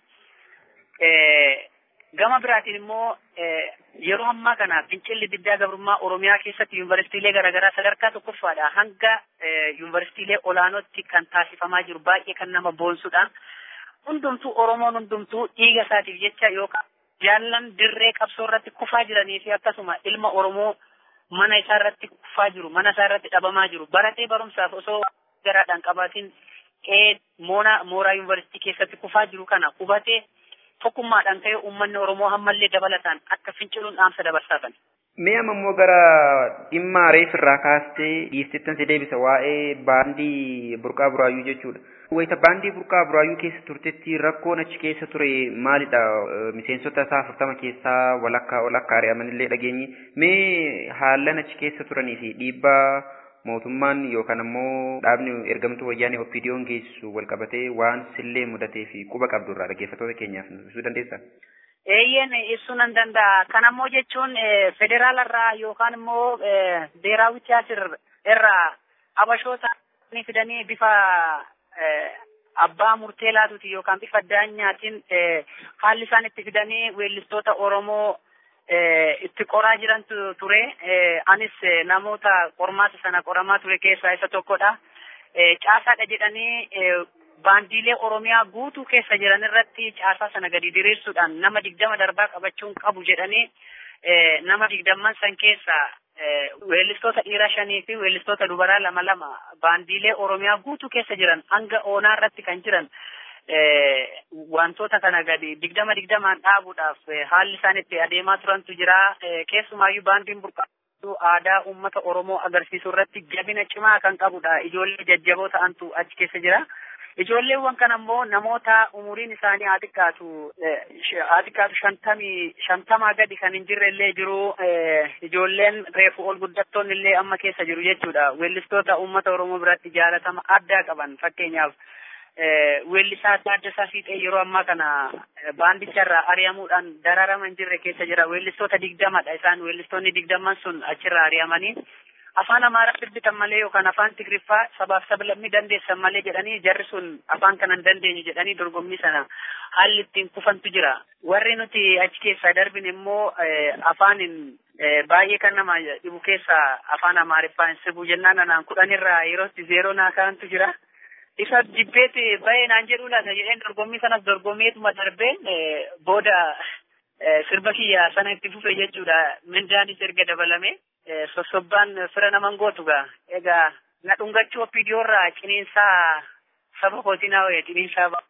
Gama biraatiin immoo yeroo ammaa kana fincilli diddaa gabrummaa Oromiyaa keessatti yuunivarsiitiilee garaagaraa sadarkaa tokkoffaadha hanga yuunivarsiitiilee olaanootti kan taasifamaa jiru baay'ee kan nama boonsudha. Hundumtuu Oromoon hundumtuu dhiiga isaatiif jecha yookaan jaallan dirree qabsoo irratti kufaa jiranii fi akkasuma ilma Oromoo mana isaa irratti kufaa jiru mana isaa irratti dhabamaa jiru baratee barumsaaf osoo garaadhaan qabaatiin qe'ee moonaa mooraa yuunivarsiitii keessatti kufaa jiru kana hubatee tokkummaadhaan ta'ee uummanni Oromoo hammallee dabalataan akka finciluun dhaamsa dabarsaatan. Mee amma immoo gara dhimma reef irraa kaastee dhiiftettan si deebisa waa'ee baandii burqaa buraayyuu jechuudha. Wayita baandii burqaa buraayyuu keessa turtetti rakkoon achi keessa ture maalidha? Miseensota isaa afurtama keessaa walakkaa walakkaa ari'amanillee dhageenyi. Mee haallan achi keessa turanii fi dhiibbaa mootummaan yookaan ammoo dhaabni ergamtuu wayyaanee oppiidiyoon geessu wal qabatee waan sillee mudatee fi quba qabdu irraa dhaggeeffattoota keenyaaf ibsuu dandeessaa? Eeyyeen ibsuu nan danda'a. Kan ammoo jechuun federaala irraa yookaan immoo beeraawi tiyaasir irraa abashoota fidanii bifa abbaa murtee laatuuti yookaan bifa daanyaatiin haalli isaan itti fidanii weellistoota Oromoo itti qoraa jiran ture. Anis namoota qormaata sana qoramaa ture keessaa isa tokkodha. Caasaadha jedhanii baandiilee Oromiyaa guutuu keessa jiran irratti caasaa sana gadi diriirsuudhaan nama digdama darbaa qabachuun qabu jedhanii nama digdamman san keessa weellistoota dhiiraa shanii fi weellistoota dubaraa lama lama baandiilee Oromiyaa guutuu keessa jiran hanga oonaa irratti kan jiran wantoota kana gadi digdama digdamaan dhaabuudhaaf haalli isaan itti adeemaa turantu jira. Keessumaayyuu baandiin burqaatu aadaa uummata Oromoo agarsiisuu irratti jabina cimaa kan qabudha. Ijoollee jajjaboo ta'antu achi keessa jira. Ijoolleewwan kan ammoo namoota umuriin isaanii haa xiqqaatu haa xiqqaatu shantamii shantamaa gadi kan hin jirre illee jiru ijoolleen reefu ol guddattoonni illee amma keessa jiru jechuudha. Weellistoota uummata Oromoo biratti jaalatama addaa qaban fakkeenyaaf weellisaa Taaddasaa Fiixee yeroo ammaa kana baandicharraa ari'amuudhaan dararama hin jirre keessa jira. Weellistoota digdamadha isaan weellistoonni digdamman sun achirraa ari'amanii afaan amaaraa sirbitan malee yookaan afaan tigriffaa sabaaf sablammii dandeessan malee jedhanii jarri sun afaan kana hin dandeenyu jedhanii dorgommii sana haalli ittiin kufantu jira. Warri nuti achi keessaa darbin immoo afaanin baay'ee kan nama dhibu keessaa afaan amaariffaa hin sirbu jennaan anaan kudhanirraa yerootti zeeroo naa kaa'antu jira. Isa jibbeeti bahee naan jedhu laata jedheen dorgommii sanas dorgommeetuma darbeen booda sirba kiyya sana itti fufe jechuudha. Mindaanis erga dabalame sossobbaan fira naman gootu gaa. Egaa na dhungachuu oppiidiyoorraa ciniinsaa saba kootii naa wayya ciniinsaa ba'a.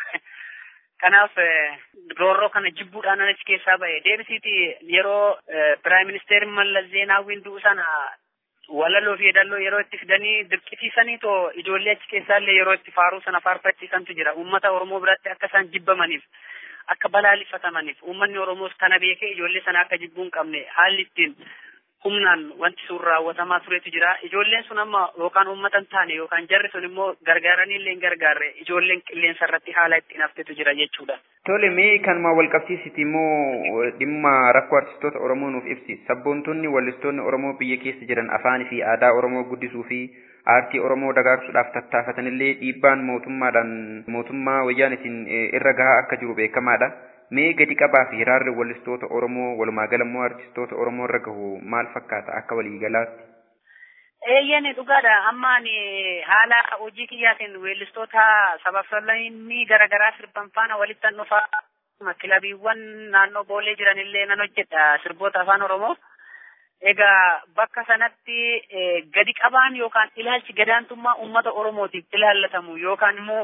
Kanaaf roorroo kana jibbuudhaan achi keessaa bahe. Deebisiiti yeroo Piraayim Ministeerri Mallas Zeenaawwiin du'u sana walaloo fi yeedalloo yeroo itti fidanii dirqisiisanii too ijoollee achi keessaallee yeroo itti faaruu sana faarfachiisantu jira. Uummata Oromoo biratti akka isaan jibbamaniif akka balaaleffatamaniif uummanni Oromoos kana beekee ijoollee sana akka jibbuu hin qabne haalli ittiin humnaan wanti sun raawwatamaa turetu jira. Ijoolleen sun amma yookaan uummata hin taane yookaan jarri sun immoo gargaaranii illee hin gargaarre ijoolleen qilleensa irratti haala ittiin haftetu jira jechuudha. Tole mee kanuma wal qabsiisiti immoo dhimma rakkoo artistoota Oromoo nuuf ibsi. Sabboontonni wallistoonni Oromoo biyya keessa jiran afaanii fi aadaa Oromoo guddisuu fi aartii Oromoo dagaagsuudhaaf tattaafatanillee dhiibbaan mootummaadhaan mootummaa wayyaanitiin irra gahaa akka jiru beekamaadha. Mee gadi qabaa fi hiraarri wallistoota Oromoo walumaa gala immoo artistoota Oromoo irra gahu maal fakkaata akka waliigalaatti? Eeyyeen dhugaadha. Amma ani haala hojii kiyyaatiin weellistoota sabaaf sablammii garaagaraa sirban faana walitti dhufaa kilabiiwwan naannoo boolee jiranillee nan hojjedha sirboota afaan Oromoo. Egaa bakka sanatti gadi qabaan yookaan ilaalchi gadaantummaa uummata Oromootiif ilaallatamu yookaan immoo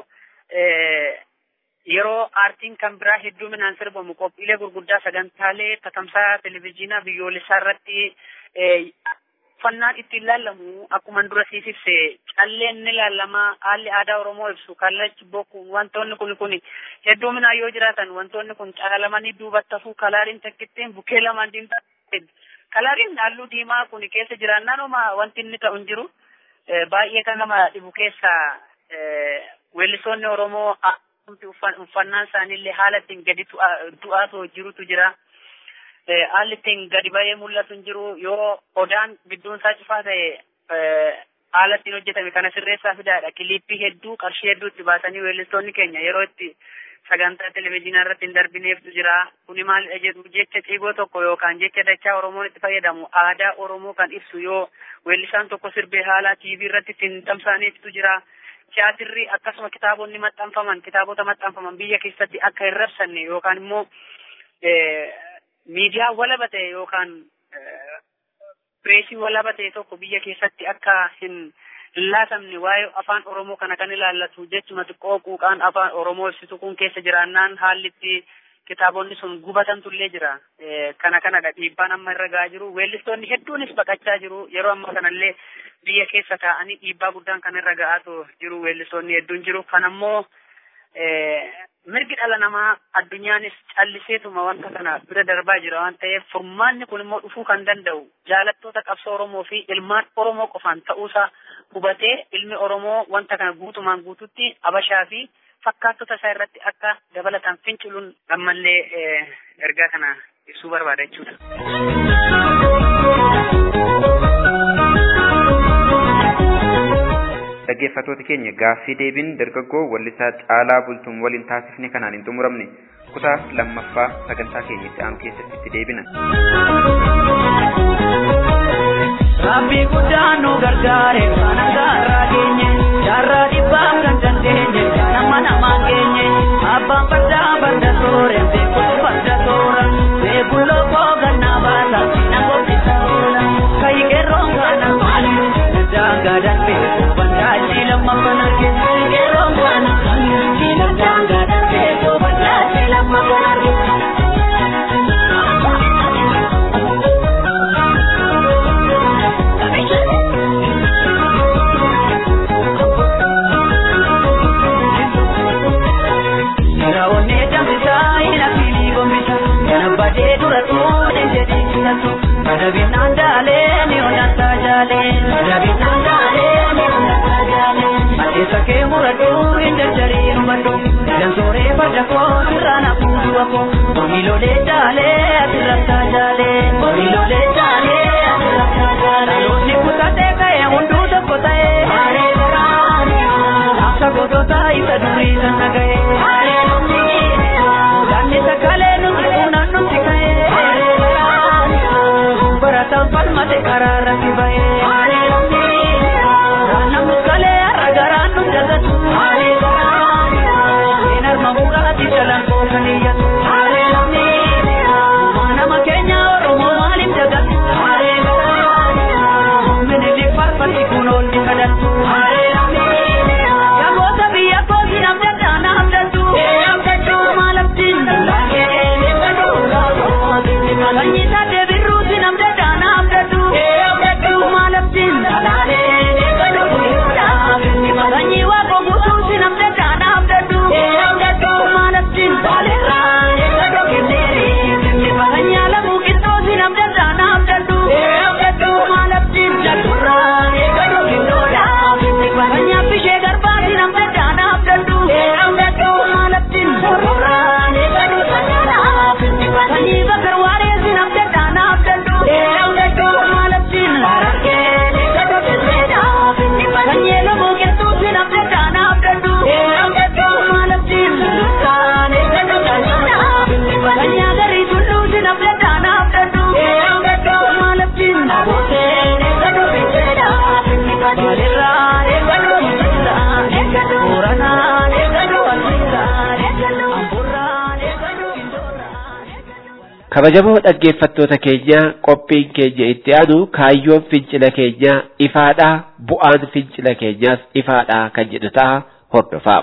yeroo aartiin kan biraa hedduminaan sirbamu qophiilee gurguddaa sagantaalee tatamsaa televizyiinaa biyyoolessaa irratti uffannaan ittiin ilaalamu akkuma dura siif ibse calleen ni ilaalama haalli aadaa Oromoo ibsu kallachi bokku wantoonni kun kun hedduminaan yoo jiraatan wantoonni kun calalamanii duubatti hafuu kalaariin takkittiin bukkee lamaan diimtaa kalaariin halluu diimaa kun keessa jiraannaan wanti inni ta'u hin jiru baay'ee kan nama dhibu keessa weellisoonni Oromoo uffannaan isaaniillee haala ittiin gadi du'aatu jirutu jira. Haalli ittiin gadi ba'ee mul'atu hin jiru yoo odaan gidduun isaa cufaa ta'e haala ittiin hojjetame kana sirreessaa fidaadha. Kiliippii hedduu qarshii hedduu itti baasanii weellistoonni keenya yeroo itti sagantaa televezyiinaa irratti hin darbineeftu jira. Kuni maalidha jedhu jecha ciigoo tokko yookaan jecha dachaa Oromoon itti fayyadamu aadaa Oromoo kan ibsu yoo weellisaan tokko sirbee haala TV irratti ittiin tamsaaneeftu jira. Tiyaatirri akkasuma kitaabonni maxxanfaman kitaabota maxxanfaman biyya keessatti akka hin rabsanne yookaan immoo miidiyaa walaba ta'e yookaan pireesii walaba ta'e tokko biyya keessatti akka hin laatamne waa'ee afaan Oromoo kana kan ilaallatu jechuma xiqqoo quuqaan afaan Oromoo ibsitu kun keessa jiraannaan haalli itti kitaabonni sun gubatantu jira. Kana kanadha dhiibbaan amma irra gahaa jiru. Weellistoonni hedduunis baqachaa jiru. Yeroo ammaa kanallee biyya keessa taa'anii dhiibbaa guddaan kan irra gahaatu jiru. Weellistoonni hedduun jiru. Kanammoo mirgi dhala namaa addunyaanis calliseetuma wanta kana bira darbaa jira waan ta'eef furmaanni kun immoo dhufuu kan danda'u jaalattoota qabsoo Oromoo fi ilmaan Oromoo qofaan ta'uusaa hubatee ilmi Oromoo wanta kana guutumaan guututti abashaa fi fakkaattota isaa irratti akka dabalataan finciluun ammallee ergaa kana ibsuu barbaada jechuudha. Dhaggeeffattoota keenya gaaffii deebiin dargaggoo wallisaa caalaa bultuun waliin taasifne kanaan hin xumuramne kutaa lammaffaa sagantaa keenya itti aanu keessatti itti deebina. Rabbi guddaan nu gargaare kan gaarraa geenye jaarraa dhibbaaf kan dandeenye nama namaan geenye abbaan fardaa farda toore beekuun farda toora beekuun lookoo gannaa baasa na gobbisa oola kayi qeerroon kana maali daangaa darbee bandaachi lammaffan arge qeerroon kana kiila daangaa darbee bandaachi lammaffan arge. badee dura tuudhe jedhee filatu madabinaan daalee ni onnataa jaalee madabinaan daalee ni onnataa jaalee adeessa kee muradhu hin jarjarii hubadhu dansooree farda koo sirraan hafuudhu wako horiilolee jaalee asirrattaa jaalee horiilolee jaalee asirrattaa jaalee dhaloonni kutatee ka'ee hunduu tokko ta'ee haaree garaanii akka gootota isa durii sana ga'ee haaree namni Ganni sakalee nuti unan nuti ka'ee barataan falmate karaarra si ba'ee namni kalee har'a garaan nu dagatu seen arma muraati jalan kookan iyyatu nama keenya oromoo maaliif dagatu minili farfatti kun oolli kadhatu Yagoota biyya kooti namni addaana hamdatu maalaftiin Kanyi taatee birruuti namni addaana hamdatu maalaftiin Kanyi waaqoo guutuuti namni addaana hamdatu maalaftiin Kanyi alamuu qixxoosi namni addaana hamdatu maalaftiin Kanyi affishee garbaati namni addaana hamdatu maalaftiin Kanyi bakar waareesi namni addaana hamdatu maalaftiin Kanyi elomuu qixxuuti namni addaana hamdatu maalaftiin Kanyi agarii tulluuti namni addaana hamdatu maalaftiin Maalirraa eeggatu Booranaa eeggatu Amburraa eeggatu kabajamoo dhaggeeffattoota keenya qophiin keenya itti aanu kaayyoon fincila keenyaa ifaadhaa bu'aan fincila keenyaas ifaadhaa kan jedhu ta'a hordofaa.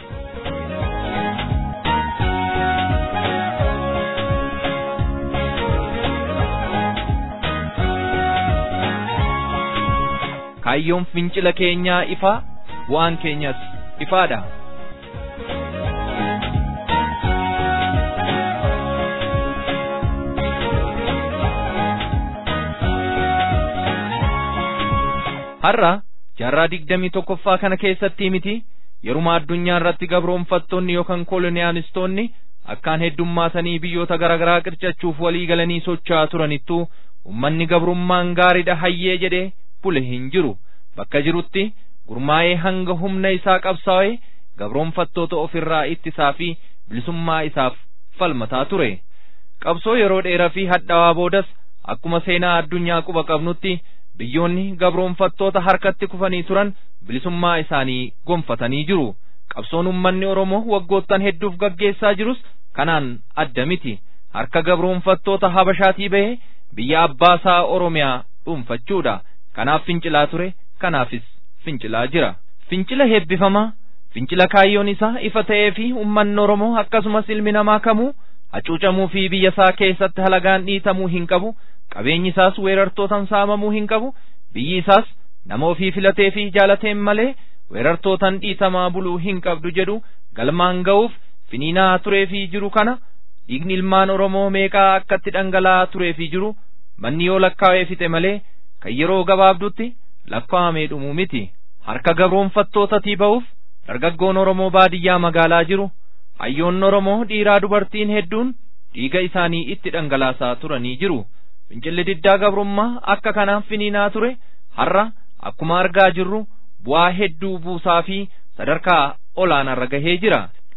kaayyoon fincila keenyaa ifaa bu'aan keenyas ifaadha. har'a jaarraa digdamii tokkoffaa kana keessatti miti yeruma addunyaa irratti gabroonfattoonni yookaan kooloniyaalistoonni akkaan heddummaatanii biyyoota garaagaraa qircachuuf walii galanii socho'aa turanittuu ummanni gabrummaan gaariidha hayyee jedhee bule hin jiru bakka jirutti gurmaa'ee hanga humna isaa qabsaa'ee gabroonfattoota ofirraa ittisaa fi bilisummaa isaaf falmataa ture qabsoo yeroo dheeraa fi hadhaawaa boodas akkuma seenaa addunyaa quba qabnutti biyyoonni gabroonfattoota harkatti kufanii turan bilisummaa isaanii gonfatanii jiru qabsoon ummanni oromoo waggoottan hedduuf gaggeessaa jirus kanaan adda miti harka gabroonfattoota habashaatii bahee biyya abbaasaa oromiyaa dhuunfachuudha kanaaf fincilaa ture kanaafis fincilaa jira fincila heebbifamaa fincila kaayyoon isaa ifa ta'ee fi ummanni oromoo akkasumas ilmi namaa kamuu hacuucamuu fi biyya isaa keessatti halagaan dhiitamuu hin qabu qabeenyi isaas weerartootan saamamuu hin qabu biyyi isaas nama ofii filatee fi jaalateen malee weerartootan dhiitamaa buluu hin qabdu jedhu galmaan ga'uuf finiinaa turee fi jiru kana dhiigni ilmaan oromoo meeqaa akkatti dhangala'aa turee fi jiru manni yoo lakkaa'ee fixe malee kan yeroo gabaabdutti lakkaa'amee dhumuu miti harka gabroonfattootatii ba'uuf dargaggoon oromoo baadiyyaa magaalaa jiru hayyoonni oromoo dhiiraa dubartiin hedduun dhiiga isaanii itti dhangalaasaa turanii jiru fincilli diddaa gabrummaa akka kanaaf finiinaa ture har'a akkuma argaa jirru bu'aa hedduu buusaa fi sadarkaa olaanaarra gahee jira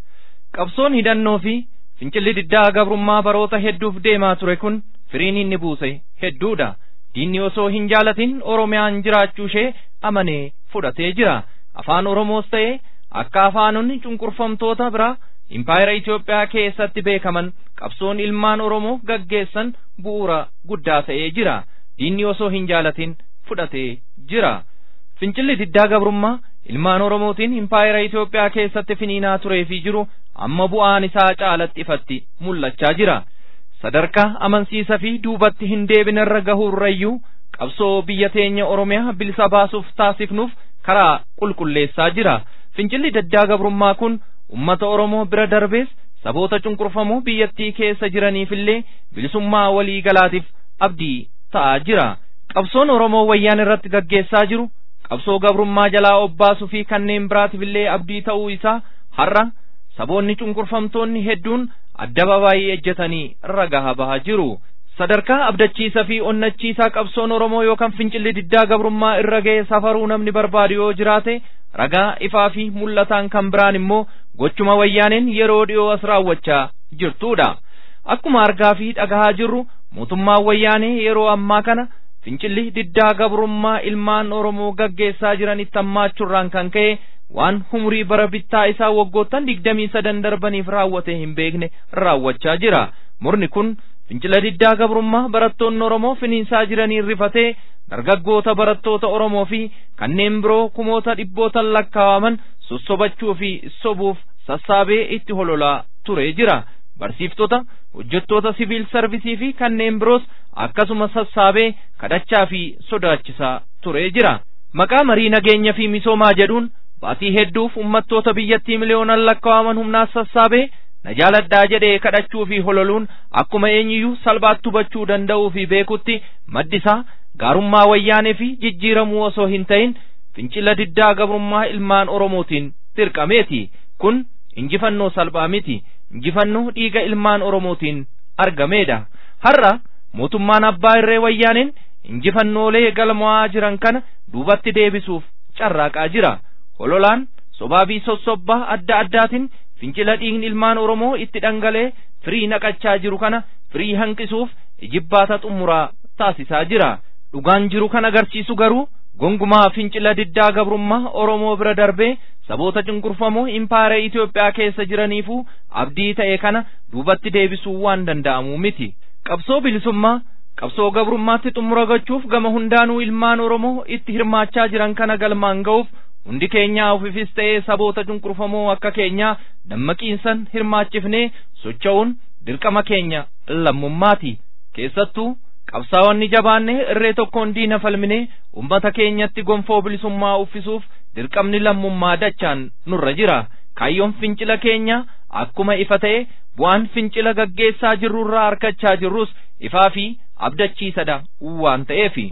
qabsoon hidhannoo fi fincilli diddaa gabrummaa baroota hedduuf deemaa ture kun firiin inni buuse hedduudha diinni osoo hin jaalatin oromiyaan jiraachuu ishee amanee fudhatee jira afaan oromoos ta'ee akka afaanonni cunqurfamtoota biraa impaayera Itoophiyaa keessatti beekaman qabsoon ilmaan oromoo gaggeessan bu'uura guddaa ta'ee jira diinni osoo hin jaalatin fudhatee jira fincilli diddaa gabrummaa ilmaan oromootiin impaayera Itoophiyaa keessatti finiinaa turee fi jiru amma bu'aan isaa caalatti ifatti mul'achaa jira sadarkaa amansiisa fi duubatti hin deebinarra gahuurrayyuu qabsoo biyya teenya oromiyaa bilisa baasuuf taasifnuuf karaa qulqulleessaa jira fincilli diddaa gabrummaa kun ummata oromoo bira darbees saboota cunqurfamoo biyyattii keessa jiraniifillee bilisummaa walii galaatiif abdii ta'aa jira qabsoon oromoo wayyaan irratti gaggeessaa jiru qabsoo gabrummaa jalaa obbaasuu fi kanneen biraatiifillee abdii ta'uu isaa har'a saboonni cunqurfamtoonni hedduun adda babaay'ee ejjetanii ragaa bahaa jiru sadarkaa abdachiisa fi onnachiisaa qabsoon oromoo yookaan fincilli diddaa gabrummaa irra ga'e safaruu namni barbaadu yoo jiraate ragaa ifaa fi mul'ataan kan biraan immoo gochuma wayyaaneen yeroo dhiyoo as raawwachaa jirtuudha akkuma argaa fi dhagahaa jirru mootummaan wayyaanee yeroo ammaa kana fincilli diddaa gabrummaa ilmaan oromoo gaggeessaa jiranitti hammaachuurraan kan ka'e waan humurii bara bittaa isaa waggoottan digdamii sadan darbaniif raawwatee hin beekne raawwachaa jira murni kun fincila diddaa gabrummaa barattoonni oromoo finiinsaa jiraniin rifatee dargaggoota barattoota oromoo fi kanneen biroo kumoota dhibbootan lakkaawaman sossobachuu fi sobuuf sassaabee itti hololaa turee jira barsiiftota hojjettoota siviil sarvisii fi kanneen biroos akkasuma sassaabee kadhachaa fi sodaachisaa turee jira maqaa marii nageenya fi misoomaa jedhuun baatii hedduuf ummattoota biyyattii miliyoonan lakkaawaman humnaas sassaabee na jaaladhaa jedhee kadhachuu fi hololuun akkuma eenyiyyuu salphaatti hubachuu danda'uu fi beekutti maddisaa gaarummaa wayyaanee fi jijjiiramuu osoo hin ta'in fincila diddaa gabrummaa ilmaan oromootiin dirqameeti kun injifannoo salphaa miti injifannoo dhiiga ilmaan oromootiin argameedha har'a mootummaan abbaa irree wayyaaneen injifannoolee galmaa'aa jiran kana duubatti deebisuuf carraaqaa jira hololaan sobaa fi sossobbaa adda addaatiin fincila dhiigni ilmaan oromoo itti dhangalee firii naqachaa jiru kana firii hanqisuuf ijibbaata xumuraa taasisaa jira dhugaan jiru kan agarsiisu garuu gongumaa fincila diddaa gabrummaa oromoo bira darbee saboota cunqurfamoo impaayera Itoophiyaa keessa jiraniifuu abdii ta'e kana duubatti deebisuu waan danda'amu miti qabsoo bilisummaa qabsoo gabrummaatti xumura gochuuf gama hundaanuu ilmaan oromoo itti hirmaachaa jiran kana galmaan ga'uuf hundi keenyaa ofiifis ta'ee saboota cunqurfamoo akka keenyaa dammaqiinsan hirmaachifnee socho'uun dirqama keenya lammummaati keessattuu qabsaa'onni jabaannee irree tokkoon diina falminee ummata keenyatti gonfoo bilisummaa uffisuuf dirqamni lammummaa dachaan nurra jira kaayyoon fincila keenya akkuma ifa ta'e bu'aan fincila gaggeessaa jirrurraa harkachaa jirrus ifaa fi abdachiisadha waan ta'eefi.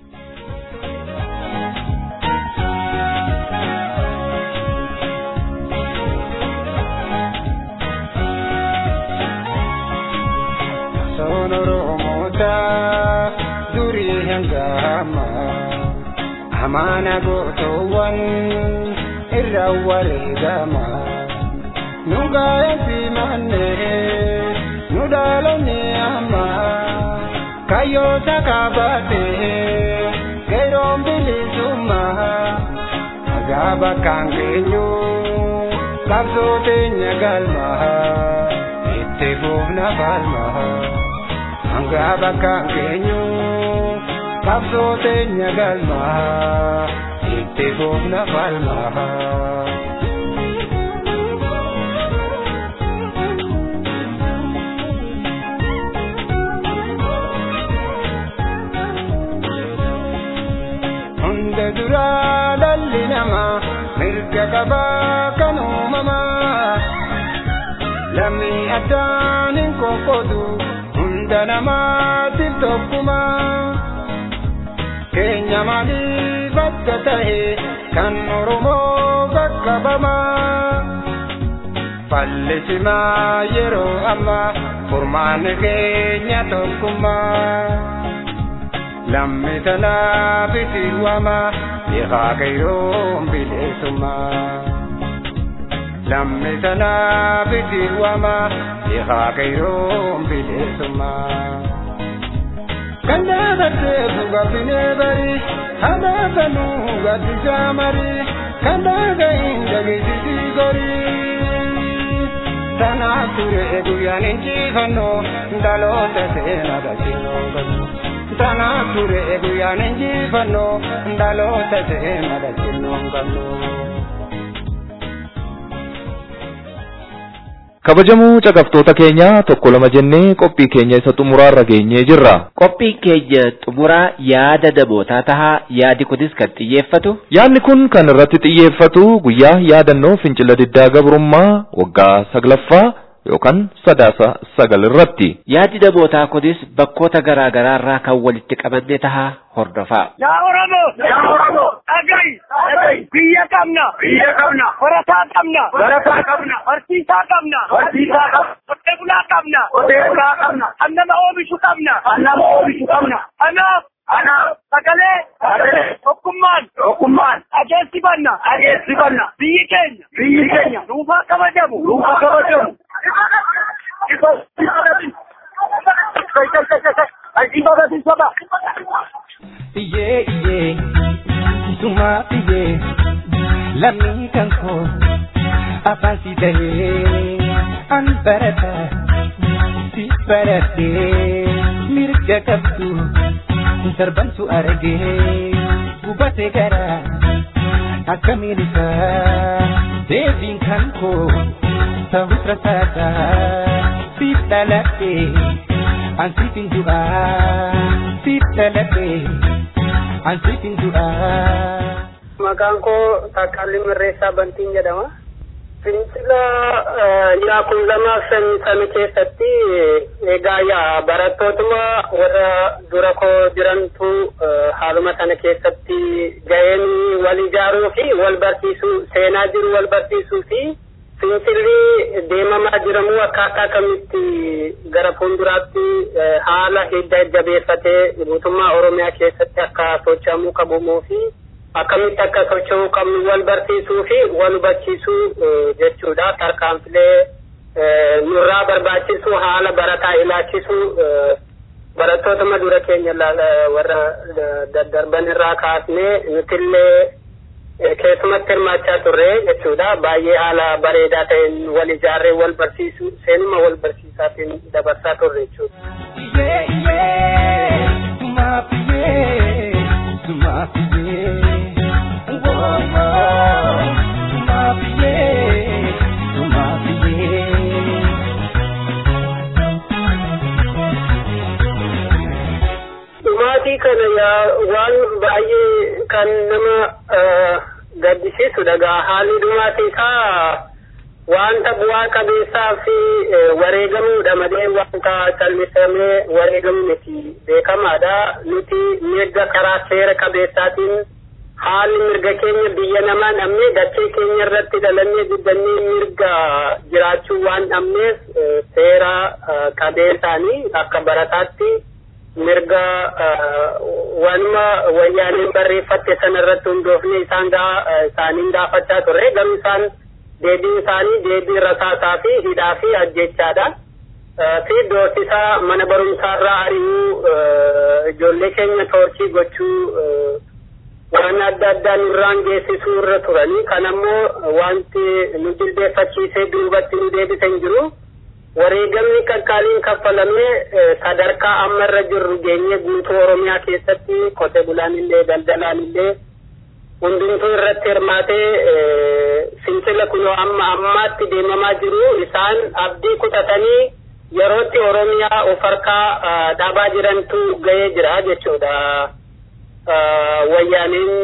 nangama amaana gootoowwan irra wareegama nu gaa'eefi manne nu dhaalonni amma kayyoota kaabate geeroon bilisummaa nagaa bakkaan geenyu qabsoo teenya galma itti fuufna falma hanga bakkaan geenyu qabsoo teenya galma itti fuufna falma. hunda duraa dhalli namaa mirga qabaa kan uumamaa lammii addaan hin qoqqoodu hunda namaatiif tokkumaa keenya maaliif akka ta'e kan oromoo qaqqabamaa fallisimaa yeroo ammaa furmaanni keenya tokkummaa. lammi tanaa bitiwama dhiqaa kayyoon bileessummaa lammi tanaa bitiwama dhiqaa kayyoon bileessummaa kan dhaabattee bugafinee bari hamaa kanuu gaddisaa mari kan dhaaga'iin dhageessisii gorii tanaaf ture guyyaan injifannoo dhaloota seenaa dhaginoo galu. sana ture guyyaan injifannoo dhaloota seenaa dhaginnoon qabnu. Kabajamuu caqabtoota keenya tokko lama jennee qophii keenya isa xumuraarra geenyee jirra. Qophiin keenya xumuraa yaada namootaa tahaa yaadi kunis kan xiyyeeffatu. Yaadni kun kan irratti xiyyeeffatu guyyaa yaadannoo fincila diddaa gabrummaa waggaa saglaffaa yookaan sadaasa sagal irratti. Yaadi namootaa kunis bakkoota garaa garaa irraa kan walitti qabamee tahaa hordofaa. Yaa Oromoo! Yaa Oromoo! Dhaga'i! Dhaga'i! Biyya qabna! Biyya qabna! Barataa qabna! Barataa qabna! Barsiisaa qabna! Barsiisaa qabna! Qotee bulaa qabna! Qotee bulaa qabna! Kan nama oomishu qabna! Kan nama oomishu qabna! Kanaaf Kanaaf sagalee sagalee tokkummaan tokkummaan ageessifanna ageessifanna biyyi keenya biyyi keenya duufaa kabajamu duufaa kabajamu. Iyyee iyyee sumaa iyyee lammii kan koo afaan si tahee an barata si baratee mirga qabdu darbantu argee gubatee gara akkamiin isaa deebiin kan koo ta'us rasaadha siif dhaladhee an siif hin du'aa siif dhaladhee an siif hin du'aa. Maqaan koo Taakkalli Mirreessaa Bantiin jedhama. Fincila yaa kun lamaaf sami keessatti egaa yaa barattootuma warra dura koo jirantu haaluma sana keessatti ga'een wal ijaaruu fi wal barsiisuu seenaa jiru wal barsiisuu fi fincilli deemamaa jiramuu akkaataa kamitti gara fuulduraatti haala hidda jabeeffatee guutummaa Oromiyaa keessatti akka socho'amuu qabumuu fi akkamitti akka socho'uu qabnu wal barsiisuu fi wal hubachiisuu jechuudha. Tarkaanfilee nurraa barbaachisu haala barataa ilaalchisuu barattootuma dura keenya warra daddarban irraa kaasnee nutillee keessumatti hirmaachaa turre jechuudha. Baay'ee haala bareedaa ta'een wal ijaarree wal barsiisuu seenuma wal barsiisaatiin dabarsaa turre jechuudha. Iyyee iyyee sumaaf iyyee sumaaf iyyee. Dhumaatii kana yaa waan baay'ee kan nama gaddisiisudha gaa haalli dhumaatii isaa wanta bu'aa qabeessaa fi wareegamuudha malee wanta callisamee wareegamu miti beekamaadha nuti mirga karaa seera qabeessaatiin haalli mirga keenya biyya namaa dhabnee dachee keenya irratti dhalannee guddannee mirga jiraachuu waan dhabneef seera qabeessaanii akka barataatti mirga wanuma wayyaaneen barreeffatte sana irratti hundoofne isaan isaaniin gaafachaa turre garuu isaan deebiin isaanii deebii rasaasaa fi hidhaa fi ajjechaadha. fi doorsisa mana barumsaarraa ari'uu ijoollee keenya toorchii gochuu waan adda addaa nurraan geessisuu irra turanii kan ammoo wanti nu jilbeeffachiisee duubatti nu deebise hin jiru. wareegamni qaqqaaliin kaffalamee sadarkaa amma irra jirru geenye guutuu oromiyaa keessatti qote bulaan illee daldalaan illee hundumtuu irratti hirmaatee fincila kunoo amma ammaatti deemamaa jiru isaan abdii kutatanii yerootti oromiyaa of harkaa dhaabaa jirantu ga'ee jira jechuudha. Wayyaaniin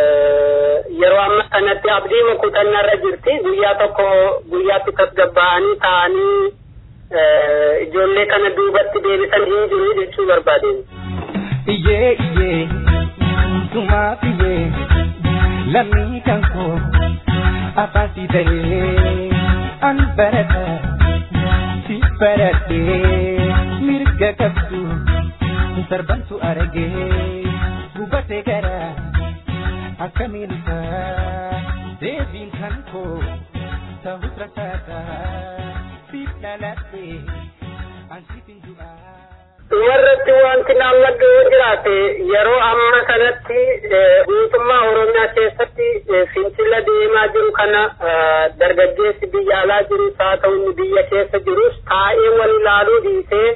yeroo amma kanatti abdii kutannaa irra jirti guyyaa tokko guyyaatti tasgabba'anii ta'anii ijoollee kana duubatti deebisan hin jiru jechuu barbaadeen. Iyyee iyyee sumaaf iyyee lammii kan koo afaasi ta'ee an barata si baradhee mirga qabdu sarbantu argee gubatee gara akkamiin isaa deebiin kan koo ta'us rasaasa siif dhaladhee an siif hin du'aa. Dhumarratti wanti naannadhu yoo jiraate yeroo amma sanatti guutummaa Oromiyaa keessatti fincila deemaa jiru kana dargaggeessi biyya alaa jirus haa ta'u inni biyya keessa jirus taa'ee wal ilaaluu dhiisee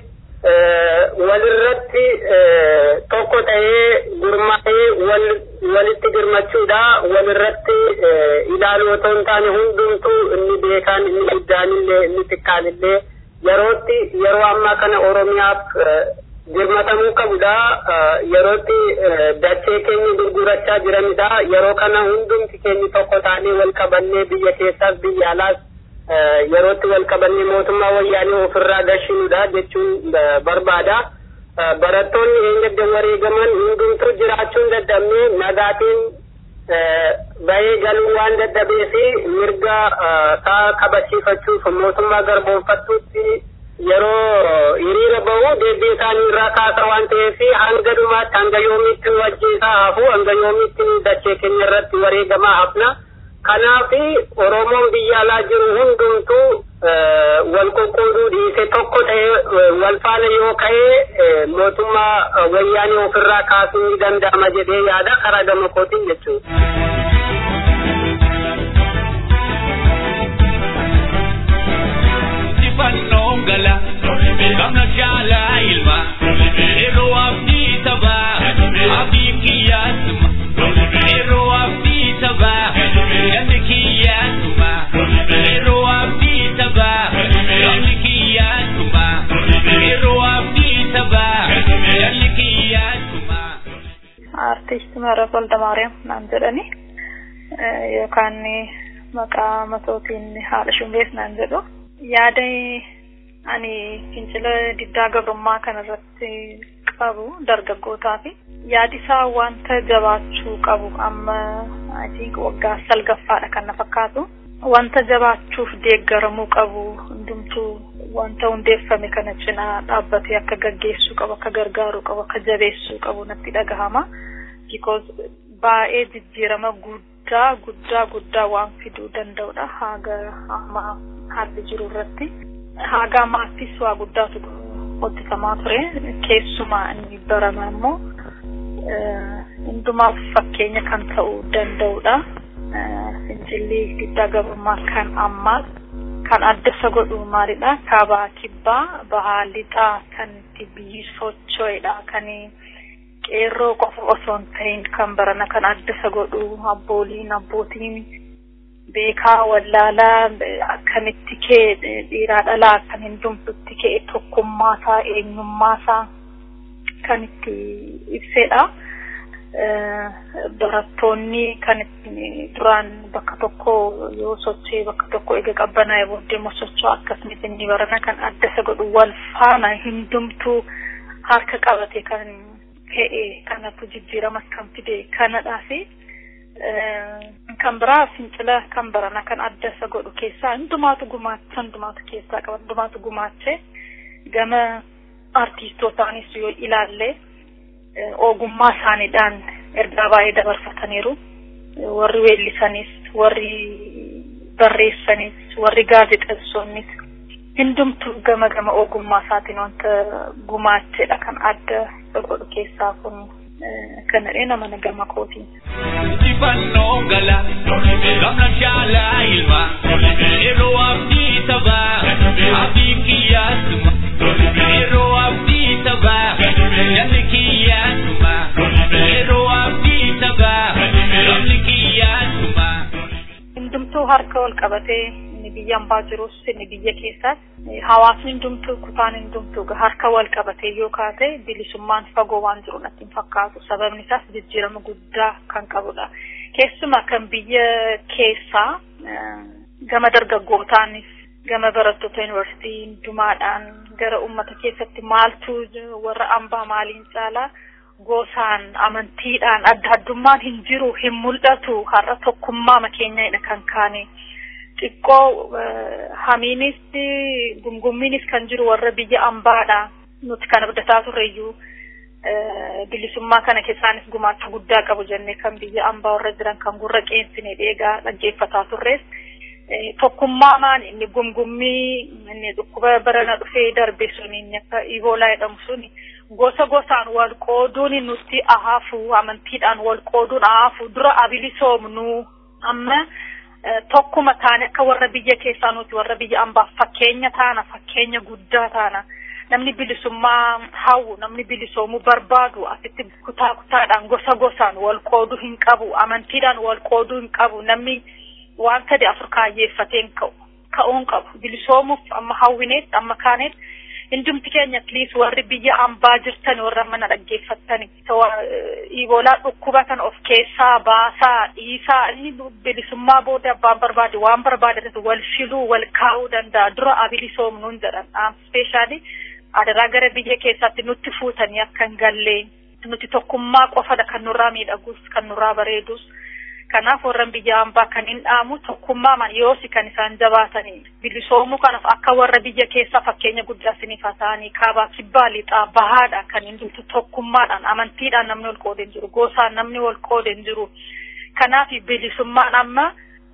walirratti tokko ta'ee gurmaa'ee wal walitti girmachuudha walirratti ilaaluu otoo hin taane hundumtuu inni beekaan inni guddaan illee inni xiqqaan illee yerootti yeroo ammaa kana oromiyaaf girmatamuu qabudha yerootti dachee keenya gurgurachaa jiranidha yeroo kana hundumti keenya tokko taanee wal qabannee biyya keessaas biyya alaas yerootti wal qabannee mootummaa wayyaanee ofirraa gashinuudha jechuun barbaada. Barattoonni eenyadda wareegaman hundumtuu jiraachuun dadhabnee nagaatiin bahee galuu waan dadhabee fi mirga isaa kabachiifachuuf mootummaa garboonfattuutti yeroo hiriira bahu deebii isaanii irraa kaasa waan ta'eef hanga dhumaatti hanga yoomiitti nu ajjeesaa hafu hanga yoomiitti nu dachee keenya irratti wareegamaa hafna. Kanaaf Oromoon biyya alaa jiru hundumtuu wal qoqqooduu dhiise tokko ta'ee wal faana yoo ka'ee mootummaa wayyaanee ofirraa kaasuu ni danda'ama jedhee yaada karaa gama kootiin jechuudha. Sifannoon gala gamna jaalaa ilma yeroo abdii tabaa abdii kiyyaatuma yeroo abdii tabaa gandi kiyyaatuma yeroo abdii tabaa gandi kiyyaatuma yeroo abdii tabaa gandi kiyyaatuma. Artiist Maraaf Waldamaariyaam naan jedhani yookaan maqaa matootiin haadha shumbees naan jedhu. yaada ani fincila diddaa gabrummaa kanarratti qabu dargaggootaa fi yaadi isaa wanta jabaachuu qabu amma I think waggaa salgaffaadha kan na fakkaatu wanta jabaachuuf deeggaramuu qabu hundumtuu wanta hundeeffame kana cinaa dhaabbatee akka gaggeessuu qabu akka gargaaruu qabu akka jabeessuu qabu natti dhagahama because baay'ee jijjiirama guddaa guddaa guddaa waan fiduu danda'udha haga amma haalli jiru irratti haga ammaattis waa guddaatu hojjetamaa ture keessumaa inni barama immoo hundumaaf fakkeenya kan ta'uu danda'udha fincilli diddaa gabrummaa kan ammaa kan adda isa godhu maalidha kaabaa kibbaa bahaa lixaa kan itti biyyi socho'edha kan qeerroo qofa osoo hin ta'in kan barana kan adda isa godhu abbooliin abbootiin beekaa wallaalaa akkamitti kee dhiiraa dhalaa kan hundumtutti kee tokkummaasaa eenyummaasaa kan itti ibsedha. Barattoonni kan duraan bakka tokko yoo sochee bakka tokko ega qabbanaa'e booddee immoo socho'a akkasumas inni barana kan adda isa godhu wal faana hundumtuu harka qabate kan ka'e kanatu jijjiiramas kan fide kanadhaa fi kan biraa fincila kan barana kan adda isa godhu keessaa hundumaatu gumaacha hundumaatu keessaa qaba hundumaatu gumaachee gama artiistootaanis yoo ilaalle ogummaa isaaniidhaan ergaa baay'ee dabarfataniiru. Warri weellisanis, warri barreessanis, warri gaazexeessoonnis hundumtuu gama gama ogummaa isaatiin wanta gumaachedha kan adda godhu keessaa kun kanadhee nama gama kootiin. Injifannoo gala gamna shaalaa ilma yeroo abdii taphaa abdii kiyyaasuma yeroo abdii taphaa namni kiyyaasuma yeroo abdii taphaa namni kiyyaasuma. Hundumtuu harka wal qabatee inni biyya ambaa jirus inni biyya keessaas hawaasni hundumtuu kutaan hundumtuu harka wal qabatee yoo kaate bilisummaan fagoo waan jiru natti hin fakkaatu sababni isaas jijjiirama guddaa kan qabudha keessumaa kan biyya keessaa gama dargaggootaanis gama barattoota yuunivarsiitii hundumaadhaan gara ummata keessatti maaltu warra ambaa maaliin caalaa gosaan amantiidhaan adda addummaan hin jiru hin mul'atu har'a tokkummaa keenyadha kan kaane. xiqqoo hamiinis gumgummiinis kan jiru warra biyya ambaadha nuti kan abdataa turreyyuu bilisummaa kana keessaanis gumaacha guddaa qabu jennee kan biyya ambaa warra jiran kan gurra qeensine dheegaa dhaggeeffataa turres tokkummaa maan inni gumgummii inni dhukkuba barana dhufee darbe sun inni akka iboolaa jedhamu sun gosa gosaan wal qooduun nuti ahaafu amantiidhaan wal qooduun ahaafu dura abilisoomnu amma tokkuma taane akka warra biyya keessaa nuti warra biyya ambaaf fakkeenya taana fakkeenya guddaa taana namni bilisummaa hawwu namni bilisoomuu barbaadu asitti kutaa kutaadhaan gosa gosaan wal qooduu hin qabu amantiidhaan wal qooduu hin qabu namni waan sadi afur kaayyeeffateen ka'u ka'uun qabu bilisoomuuf amma hawwineet amma kaaneet hundumti keenya atliis warri biyya ambaa jirtan warra mana dhaggeeffattani iboolaa dhukkuba kan of keessaa baasaa dhiisaa inni bilisummaa booda abbaan barbaade waan barbaade wal filuu wal kaa'uu danda'a dura abilisoomnuun jedhan speeshaalii adaraa gara biyya keessaatti nutti fuutanii akka hin gallee nuti tokkummaa qofadha kan nurraa miidhagus kan nurraa bareedus kanaaf warran biyya ambaa kan hin dhaamu tokkummaaman yoosi kan isaan jabaatanii bilisoomuu kanaaf akka warra biyya keessaa fakkeenya guddaa isiniif haa ta'anii kaabaa kibbaa lixaa bahaadha kan hin jirtu tokkummaadhaan amantiidhaan namni wal qoode hin jiru gosaan namni wal qoode hin jiru kanaaf bilisummaan amma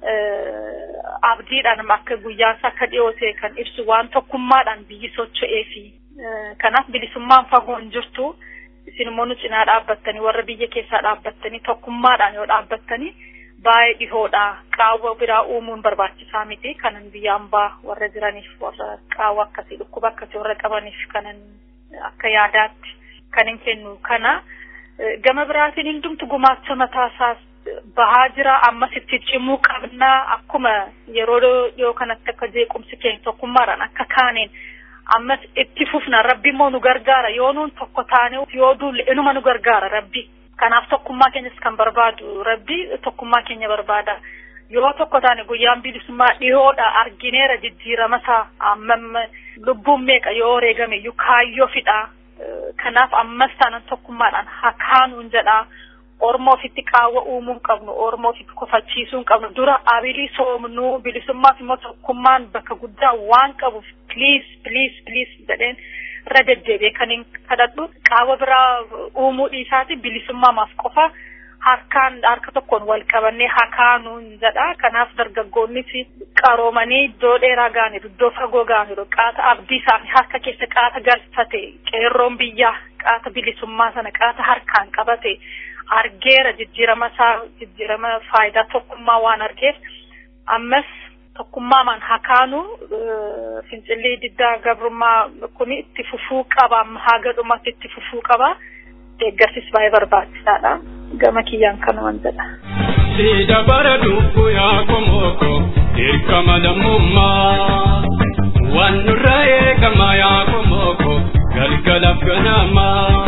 abdiidhaan akka guyyaansa akka dhiyootee kan ibsu waan tokkummaadhaan biyyi socho'ee fi kanaaf bilisummaan fagoo hin jirtu isin immoo nu cinaa dhaabbattanii warra biyya keessaa dhaabbattanii tokkummaadhaan yoo dhaabbattanii baay'ee dhihoodha qaawwa biraa uumuun barbaachisaa miti kanan biyya ambaa warra jiraniif warra qaawwa akkasii dhukkuba akkasii warra qabaniif kanan akka yaadaatti kan hin kennu kana gama biraatiin hundumtu gumaacha mataasaas bahaa jira ammas itti cimuu qabnaa akkuma yeroo dhiyoo kanatti akka jeequmsi keenya tokkummaadhaan akka kaaneen ammas itti fufna rabbi immoo nu gargaara yoo nuun tokko taane yoo duulle inuma nu gargaara rabbi kanaaf tokkummaa keenyas kan barbaadu rabbi tokkummaa keenya barbaada yoo tokko taane guyyaan bilisummaa dhihoodha argineera jijjiirama isaa amma lubbuun meeqa yoo wareegame iyyuu kaayyoo fidha kanaaf ammas taanan tokkummaadhaan hakaanuun jedhaa Oromoo ofitti qaawwa uumuu hin qabnu, Oromoo ofitti kofachiisuu hin qabnu. Dura abilii soomnuu bilisummaaf immoo tokkummaan bakka guddaa waan qabuuf please please please jedheen irra deddeebi'ee kan hin kadhadhu qaawwa biraa uumuu dhiisaati bilisummaamaaf qofa harkaan harka tokkoon wal qabannee hakaanuun jedha. Kanaaf dargaggoonnis qaroomanii iddoo dheeraa ga'aniiru, iddoo fagoo ga'aniiru, qaata abdii isaanii harka keessa qaata galfate, qeerroon biyyaa qaata bilisummaa sana qaata harkaan qabate. argeera jijjiirama isaa jijjiirama faayidaa tokkummaa waan argeef ammas tokkummaamaan hakaanu fincilli diddaa gabrummaa kun itti fufuu qaba amma haga dhumatti itti fufuu qaba deeggarsis baay'ee barbaachisaadha gama kiyyaan kanuman jedha. Sida bara dubbu yaa komoko dirqama lammummaa waan nurra eegama yaa komoko galgalaaf ganamaa.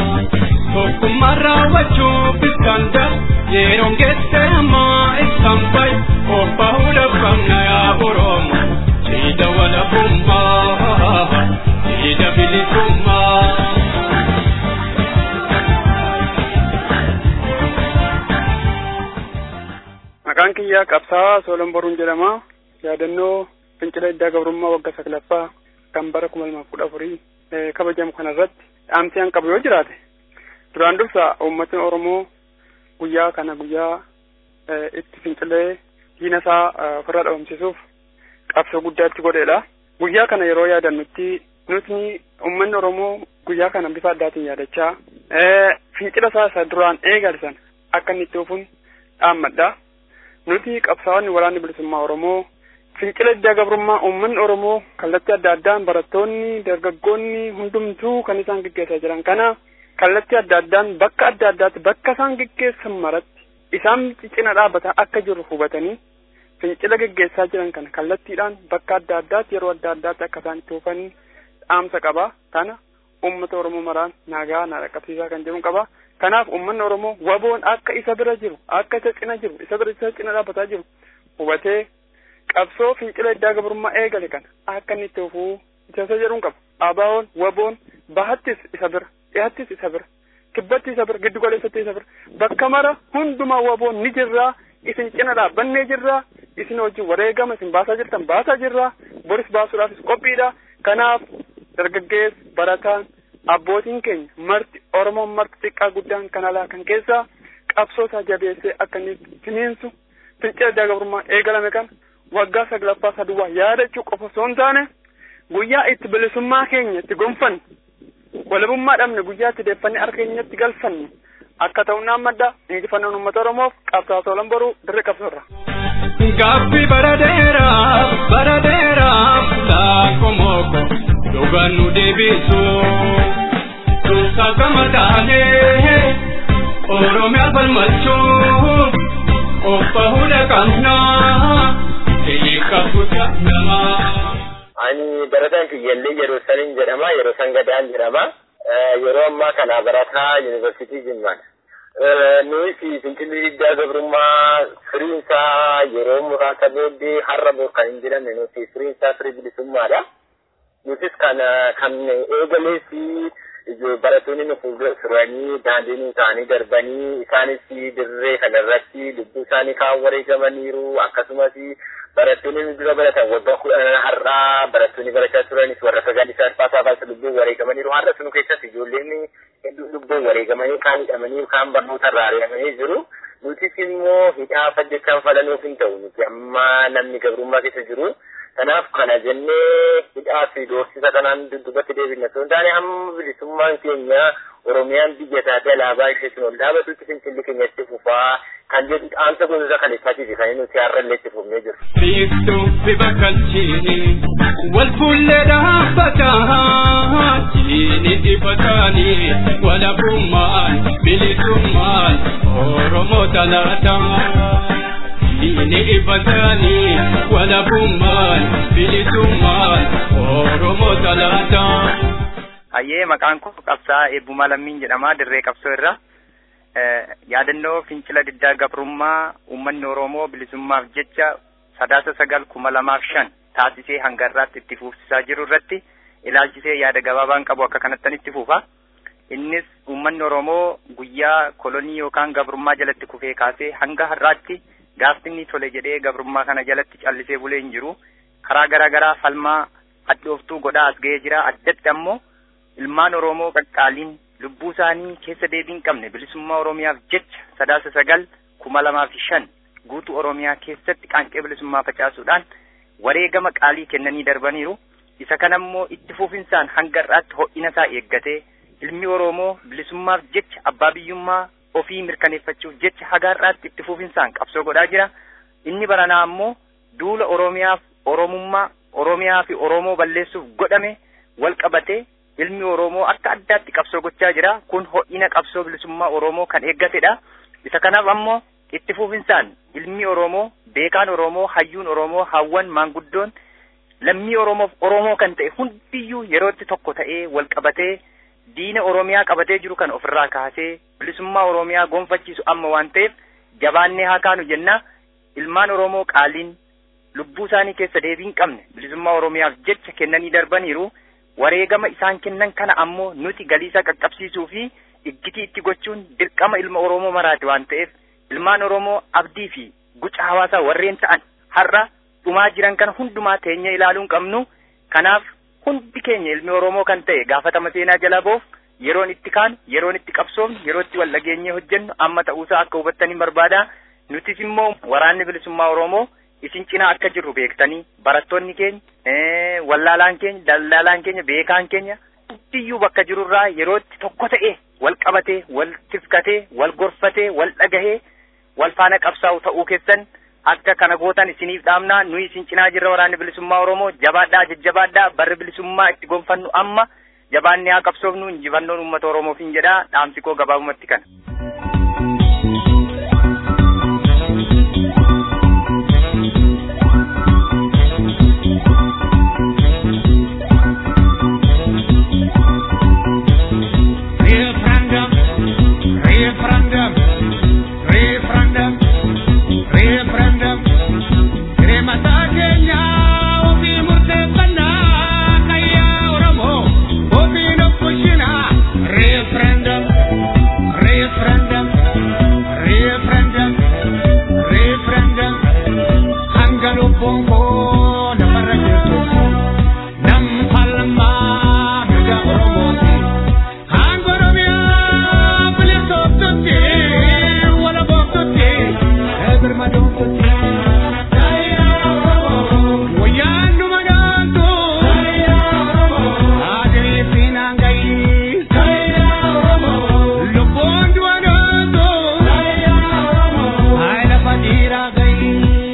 tokkummaa raawwachuuf iskanda yeroon geesse ammaa isaan bay obba hunda qabna yaa oromo siida walabummaa siida bilisummaa. Maqaan kiyyaa qabsaa Soolon Boruun jedhama. Yaadannoo fincila diddaa gabrummaa waggaa saglaffaa kan bara kuma lamaaf kudha afurii kabajamu kanarratti dhaamsi an qabu yoo jiraate duraan dursa uummatni Oromoo guyyaa kana guyyaa itti fincilee diina isaa ofirraa dhabamsiisuuf qabsoo guddaa itti godheedha. Guyyaa kana yeroo yaadannutti nuti uummanni Oromoo guyyaa kana bifa addaatiin yaadachaa fincila isaa isa duraan eegalsan akka inni itti ofuun dhaammadha. Nuti qabsaa'onni waraanni bilisummaa Oromoo fincila diddaa gabrummaa uummanni Oromoo kallattii adda addaan barattoonni dargaggoonni hundumtuu kan isaan gaggeessaa jiran kana kallattii adda addaan bakka adda addaatti bakka isaan gaggeessan maratti isaan cina dhaabbatan akka jiru hubatanii fincila gaggeessaa jiran kana kallattiidhaan bakka adda addaatti yeroo adda addaatti akka isaan itti oofan dhaamsa qaba kana uummata Oromoo maraan nagaa na dhaqqabsiisaa kan jedhu qaba. Kanaaf uummanni Oromoo waboon akka isa bira jiru akka isa cina jiru isa bira isa cina dhaabbataa jiru hubatee qabsoo fincila diddaa gabrummaa eegale kana akka inni itti ofuu isa jedhuun qaba. Abaawoon waboon bahattis isa bira dhiyaattis isa bira kibbatti isa bira giddu galeessatti isa bira bakka mara hundumaa waboon ni jirraa isin cina dhaabbannee jirraa isin wajjin wareegama isin baasaa jirtan baasaa jirraa boris baasuudhaafis qophiidha. Kanaaf dargaggeessi barataan abbootiin keenya marti Oromoon marti xiqqaa guddaan kan alaa kan keessaa qabsoo isaa jabeessee akka inni finiinsu fincila diddaa gabrummaa eegalame kana waggaa saglaffaa saduwwaa yaadachuu qofa osoo hin taane guyyaa itti bilisummaa keenya itti gonfanne walabummaa dhabne guyyaa itti deeffannee harka keenyatti galfanne akka ta'u naan madda injifannoon uummata Oromoof qabsaa soolan boruu dirree qabsoorra. Gaaffii bara dheeraaf bara dheeraaf laakomoko dhugaan nu deebisu. Tuusaa gama taanee Oromiyaa falmachuu obba hunda qabnaa hiika guddaa namaa. Ani barataan kiyyallee yeroo saniin jedhama yeroo san gadaan jedhama. Yeroo ammaa kana barataa yuunivarsiitii Jimmaan. Nuyi fincilli diddaa gabrummaa firiin isaa yeroo muraasa booddee har'a bor kan hin jedhamne nuti firiin isaa firii bilisummaadha. Nutis kana kan eegalees barattoonni nu fuuldura turanii daandii nu ta'anii darbanii isaanis dirree kanarratti lubbuu isaanii kaan wareegamaniiru akkasumas barattoonni nu dura baratan waggaa kudhan har'aa barattoonni barachaa turanis warra sagal isaa alfaasaa baasa lubbuun wareegamaniiru har'a sunu keessatti ijoolleen hedduu lubbuun wareegamanii kaan hidhamanii kaan barnoota irraa ari'amanii jiru. Nutis immoo hidhaa fajjechaan falanuuf hin ta'u nuti amma namni gabrummaa keessa jiru. Kanaaf kana jennee hidhaa fi doorsisa kanaan dudduubatti deebina. Osoo hin taane hamma bilisummaan keenya Oromiyaan biyya taate alaabaa isheetiin ol dhaabatutti fincilli keenya itti fufaa kan jedhu dhaamsa gosoota kan ibsaatiif kan nuti har'a illee itti fufnee jiru. Biiftuu fi bakkalchiini wal fuullee dhaabbataa jiini dhibbatanii walabummaan bilisummaan Oromoo talaataa. Diini ibbatanii walabummaan bilisummaan Oromoo talaataa. Hayyee maqaan koo qabsaa eebbumaa lammiin jedhama dirree qabsoo irra. Yaadannoo fincila diddaa gabrummaa uummanni Oromoo bilisummaaf jecha sadaasa sagal kuma lamaaf shan taasisee hanga irraatti itti fufsiisaa jiru irratti ilaalchisee yaada gabaabaan qabu akka kanattan itti fufa. Innis uummanni Oromoo guyyaa kolonii yookaan gabrummaa jalatti kufee kaasee hanga har'aatti gaafti inni tole jedhee gabrummaa kana jalatti callisee bulee hin jiru. Karaa garaa garaa falmaa hadhooftuu godhaa as ga'ee jira. Addatti ammoo ilmaan Oromoo qaqqaaliin lubbuu isaanii keessa deebii hin qabne bilisummaa Oromiyaaf jecha sadaasa sagal kuma lamaa fi shan guutuu Oromiyaa keessatti qaanqee bilisummaa facaasuudhaan wareegama qaalii kennanii darbaniiru. Isa kanammoo itti fufinsaan hanga har'aatti ho'ina isaa eeggatee ilmi Oromoo bilisummaaf jecha abbaa biyyummaa ofii mirkaneeffachuuf jecha haga har'aatti itti fufinsaan qabsoo godhaa jira. Inni baranaa ammoo duula Oromiyaaf Oromummaa Oromiyaa fi Oromoo balleessuuf godhame wal qabatee ilmi Oromoo akka addaatti qabsoo gochaa jira. Kun ho'ina qabsoo bilisummaa Oromoo kan eeggatedha. Isa kanaaf ammoo itti fufinsaan ilmi Oromoo, beekaan Oromoo, hayyuun Oromoo, hawwan maanguddoon lammii Oromoof Oromoo kan ta'e hundiyyuu yerootti tokko ta'ee wal qabatee diina Oromiyaa qabatee jiru kan ofirraa kaasee bilisummaa Oromiyaa gonfachiisu amma waan ta'eef jabaannee haa kaanu jenna. Ilmaan Oromoo qaaliin lubbuu isaanii keessa deebii hin qabne bilisummaa Oromiyaaf jecha kennanii darbaniiru. Wareegama isaan kennan kana ammoo nuti galiisaa qaqqabsiisuu fi iggitii itti gochuun dirqama ilma Oromoo maraati waan ta'eef ilmaan Oromoo abdii fi guca hawaasaa warreen ta'an har'a dhumaa jiran kana hundumaa teenya ilaaluun qabnu. Kanaaf hundi keenya ilmi Oromoo kan ta'e gaafatama seenaa jala boof yeroon itti kaan yeroon itti qabsoofnu yeroo itti wal dhageenyee hojjennu amma ta'uusaa akka hubattanii barbaada nutis immoo waraanni bilisummaa Oromoo isin cinaa akka jirru beektanii barattoonni keenya wallaalaan keenya daldaalaan keenya beekaan keenya hundiyyuu bakka jirurraa yerootti tokko ta'e wal qabatee wal tifkatee wal gorfatee wal dhagahee wal faana qabsaa'u ta'uu keessan akka kana gootan isiniif dhaamnaa nuyi isin cinaa jirra waraanni bilisummaa Oromoo jabaadhaa jajjabaadhaa barri bilisummaa itti gonfannu amma jabaannee haa qabsoofnu injifannoon uummata Oromoof hin jedhaa dhaamsi koo gabaabumatti kana. Referendum, referendum, referendum, referendum. Hirmata keenya ofii murteeffannaa kayyaa Oromoo ofiin of bulchinaa. Referendum, referendum, referendum, referendum. Hanga lubbuun koo namarra jirtu nam falmaa mirga Oromooti. Hanga Oromiyaa bilisoomtutti wala booftutti birmadoomtutti. Wayyaan dhuma dhaantu adirii fi naangayi. Lubbuun du'a dhaantu haala fadiiraa gayi.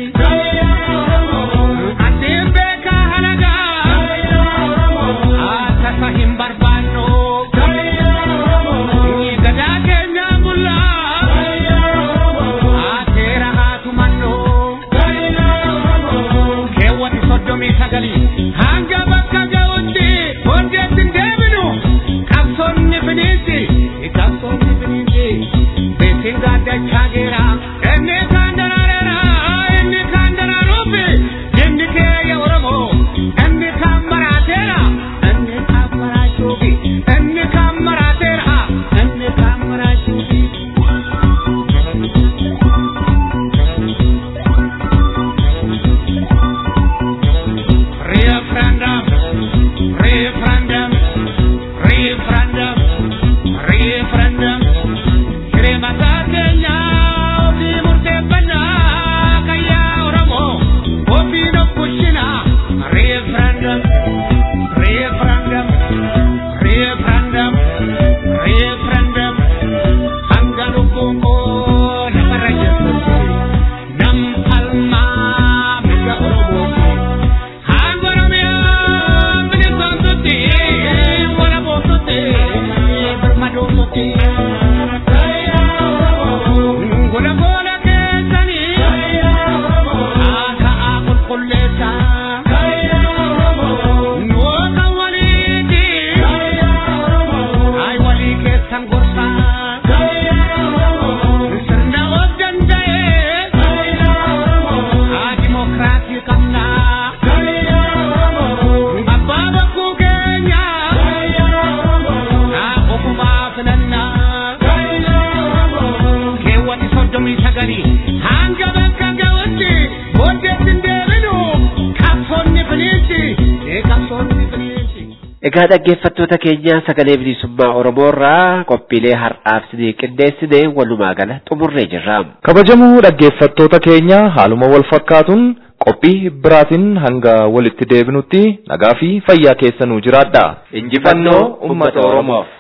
Addeen beekaa halagaa akkasa hin barbaannu. Gadaa keenyaa bullaa seera haa tumannu. Keewwati soddomii sagalii hanga bakka ga'utti hojjetti hin deebinu. Qabsoonni finiinsi qabsoonni finiinsi beeksiin gaaddachaa geera. Inni kaan daraareera inni kaan daraaruufi inni keeyya Oromoo inni kaan maraateera inni kaan maraachuufi inni kaan maraateera inni kaan maraachuufi. Referendum, referendum, referendum, referendum. Hirmata keenya ofii murteeffannaa kayyaa Oromoo ofiin of bulchinaa. Referendum, referendum, referendum, referendum. Hanga lubbuun koo namarra jirtutti nam falmaa mirga Oromooti. Hanga Oromiyaa bilisoomtutti wala booftutti birmadoomtutti. Gola gola keessanii haasa'aa qulqulleessaa. Nuwoota waliiti ay walii keessan gorsaa. Sirna of danda'ee haa dimokiraasii qabnaa. Abbaa bokkuu keenya haa ofumaa filannaa. Keewwati soddomii sagalii hanga bakka ga'utti booddeetti hin deebinu qabsoonni finiinsi qabsoonni finiinsi. Egaa dhaggeeffattoota keenya sagalee bilisummaa Oromoo irraa qophiilee har'aaf isinii qindeessine walumaa gala xumurree jirra. Kabajamoo dhaggeeffattoota keenya haaluma wal fakkaatuun qophii biraatiin hanga walitti deebinutti nagaa fi fayyaa keessanuu jiraadha. Injifannoo uummata Oromoof.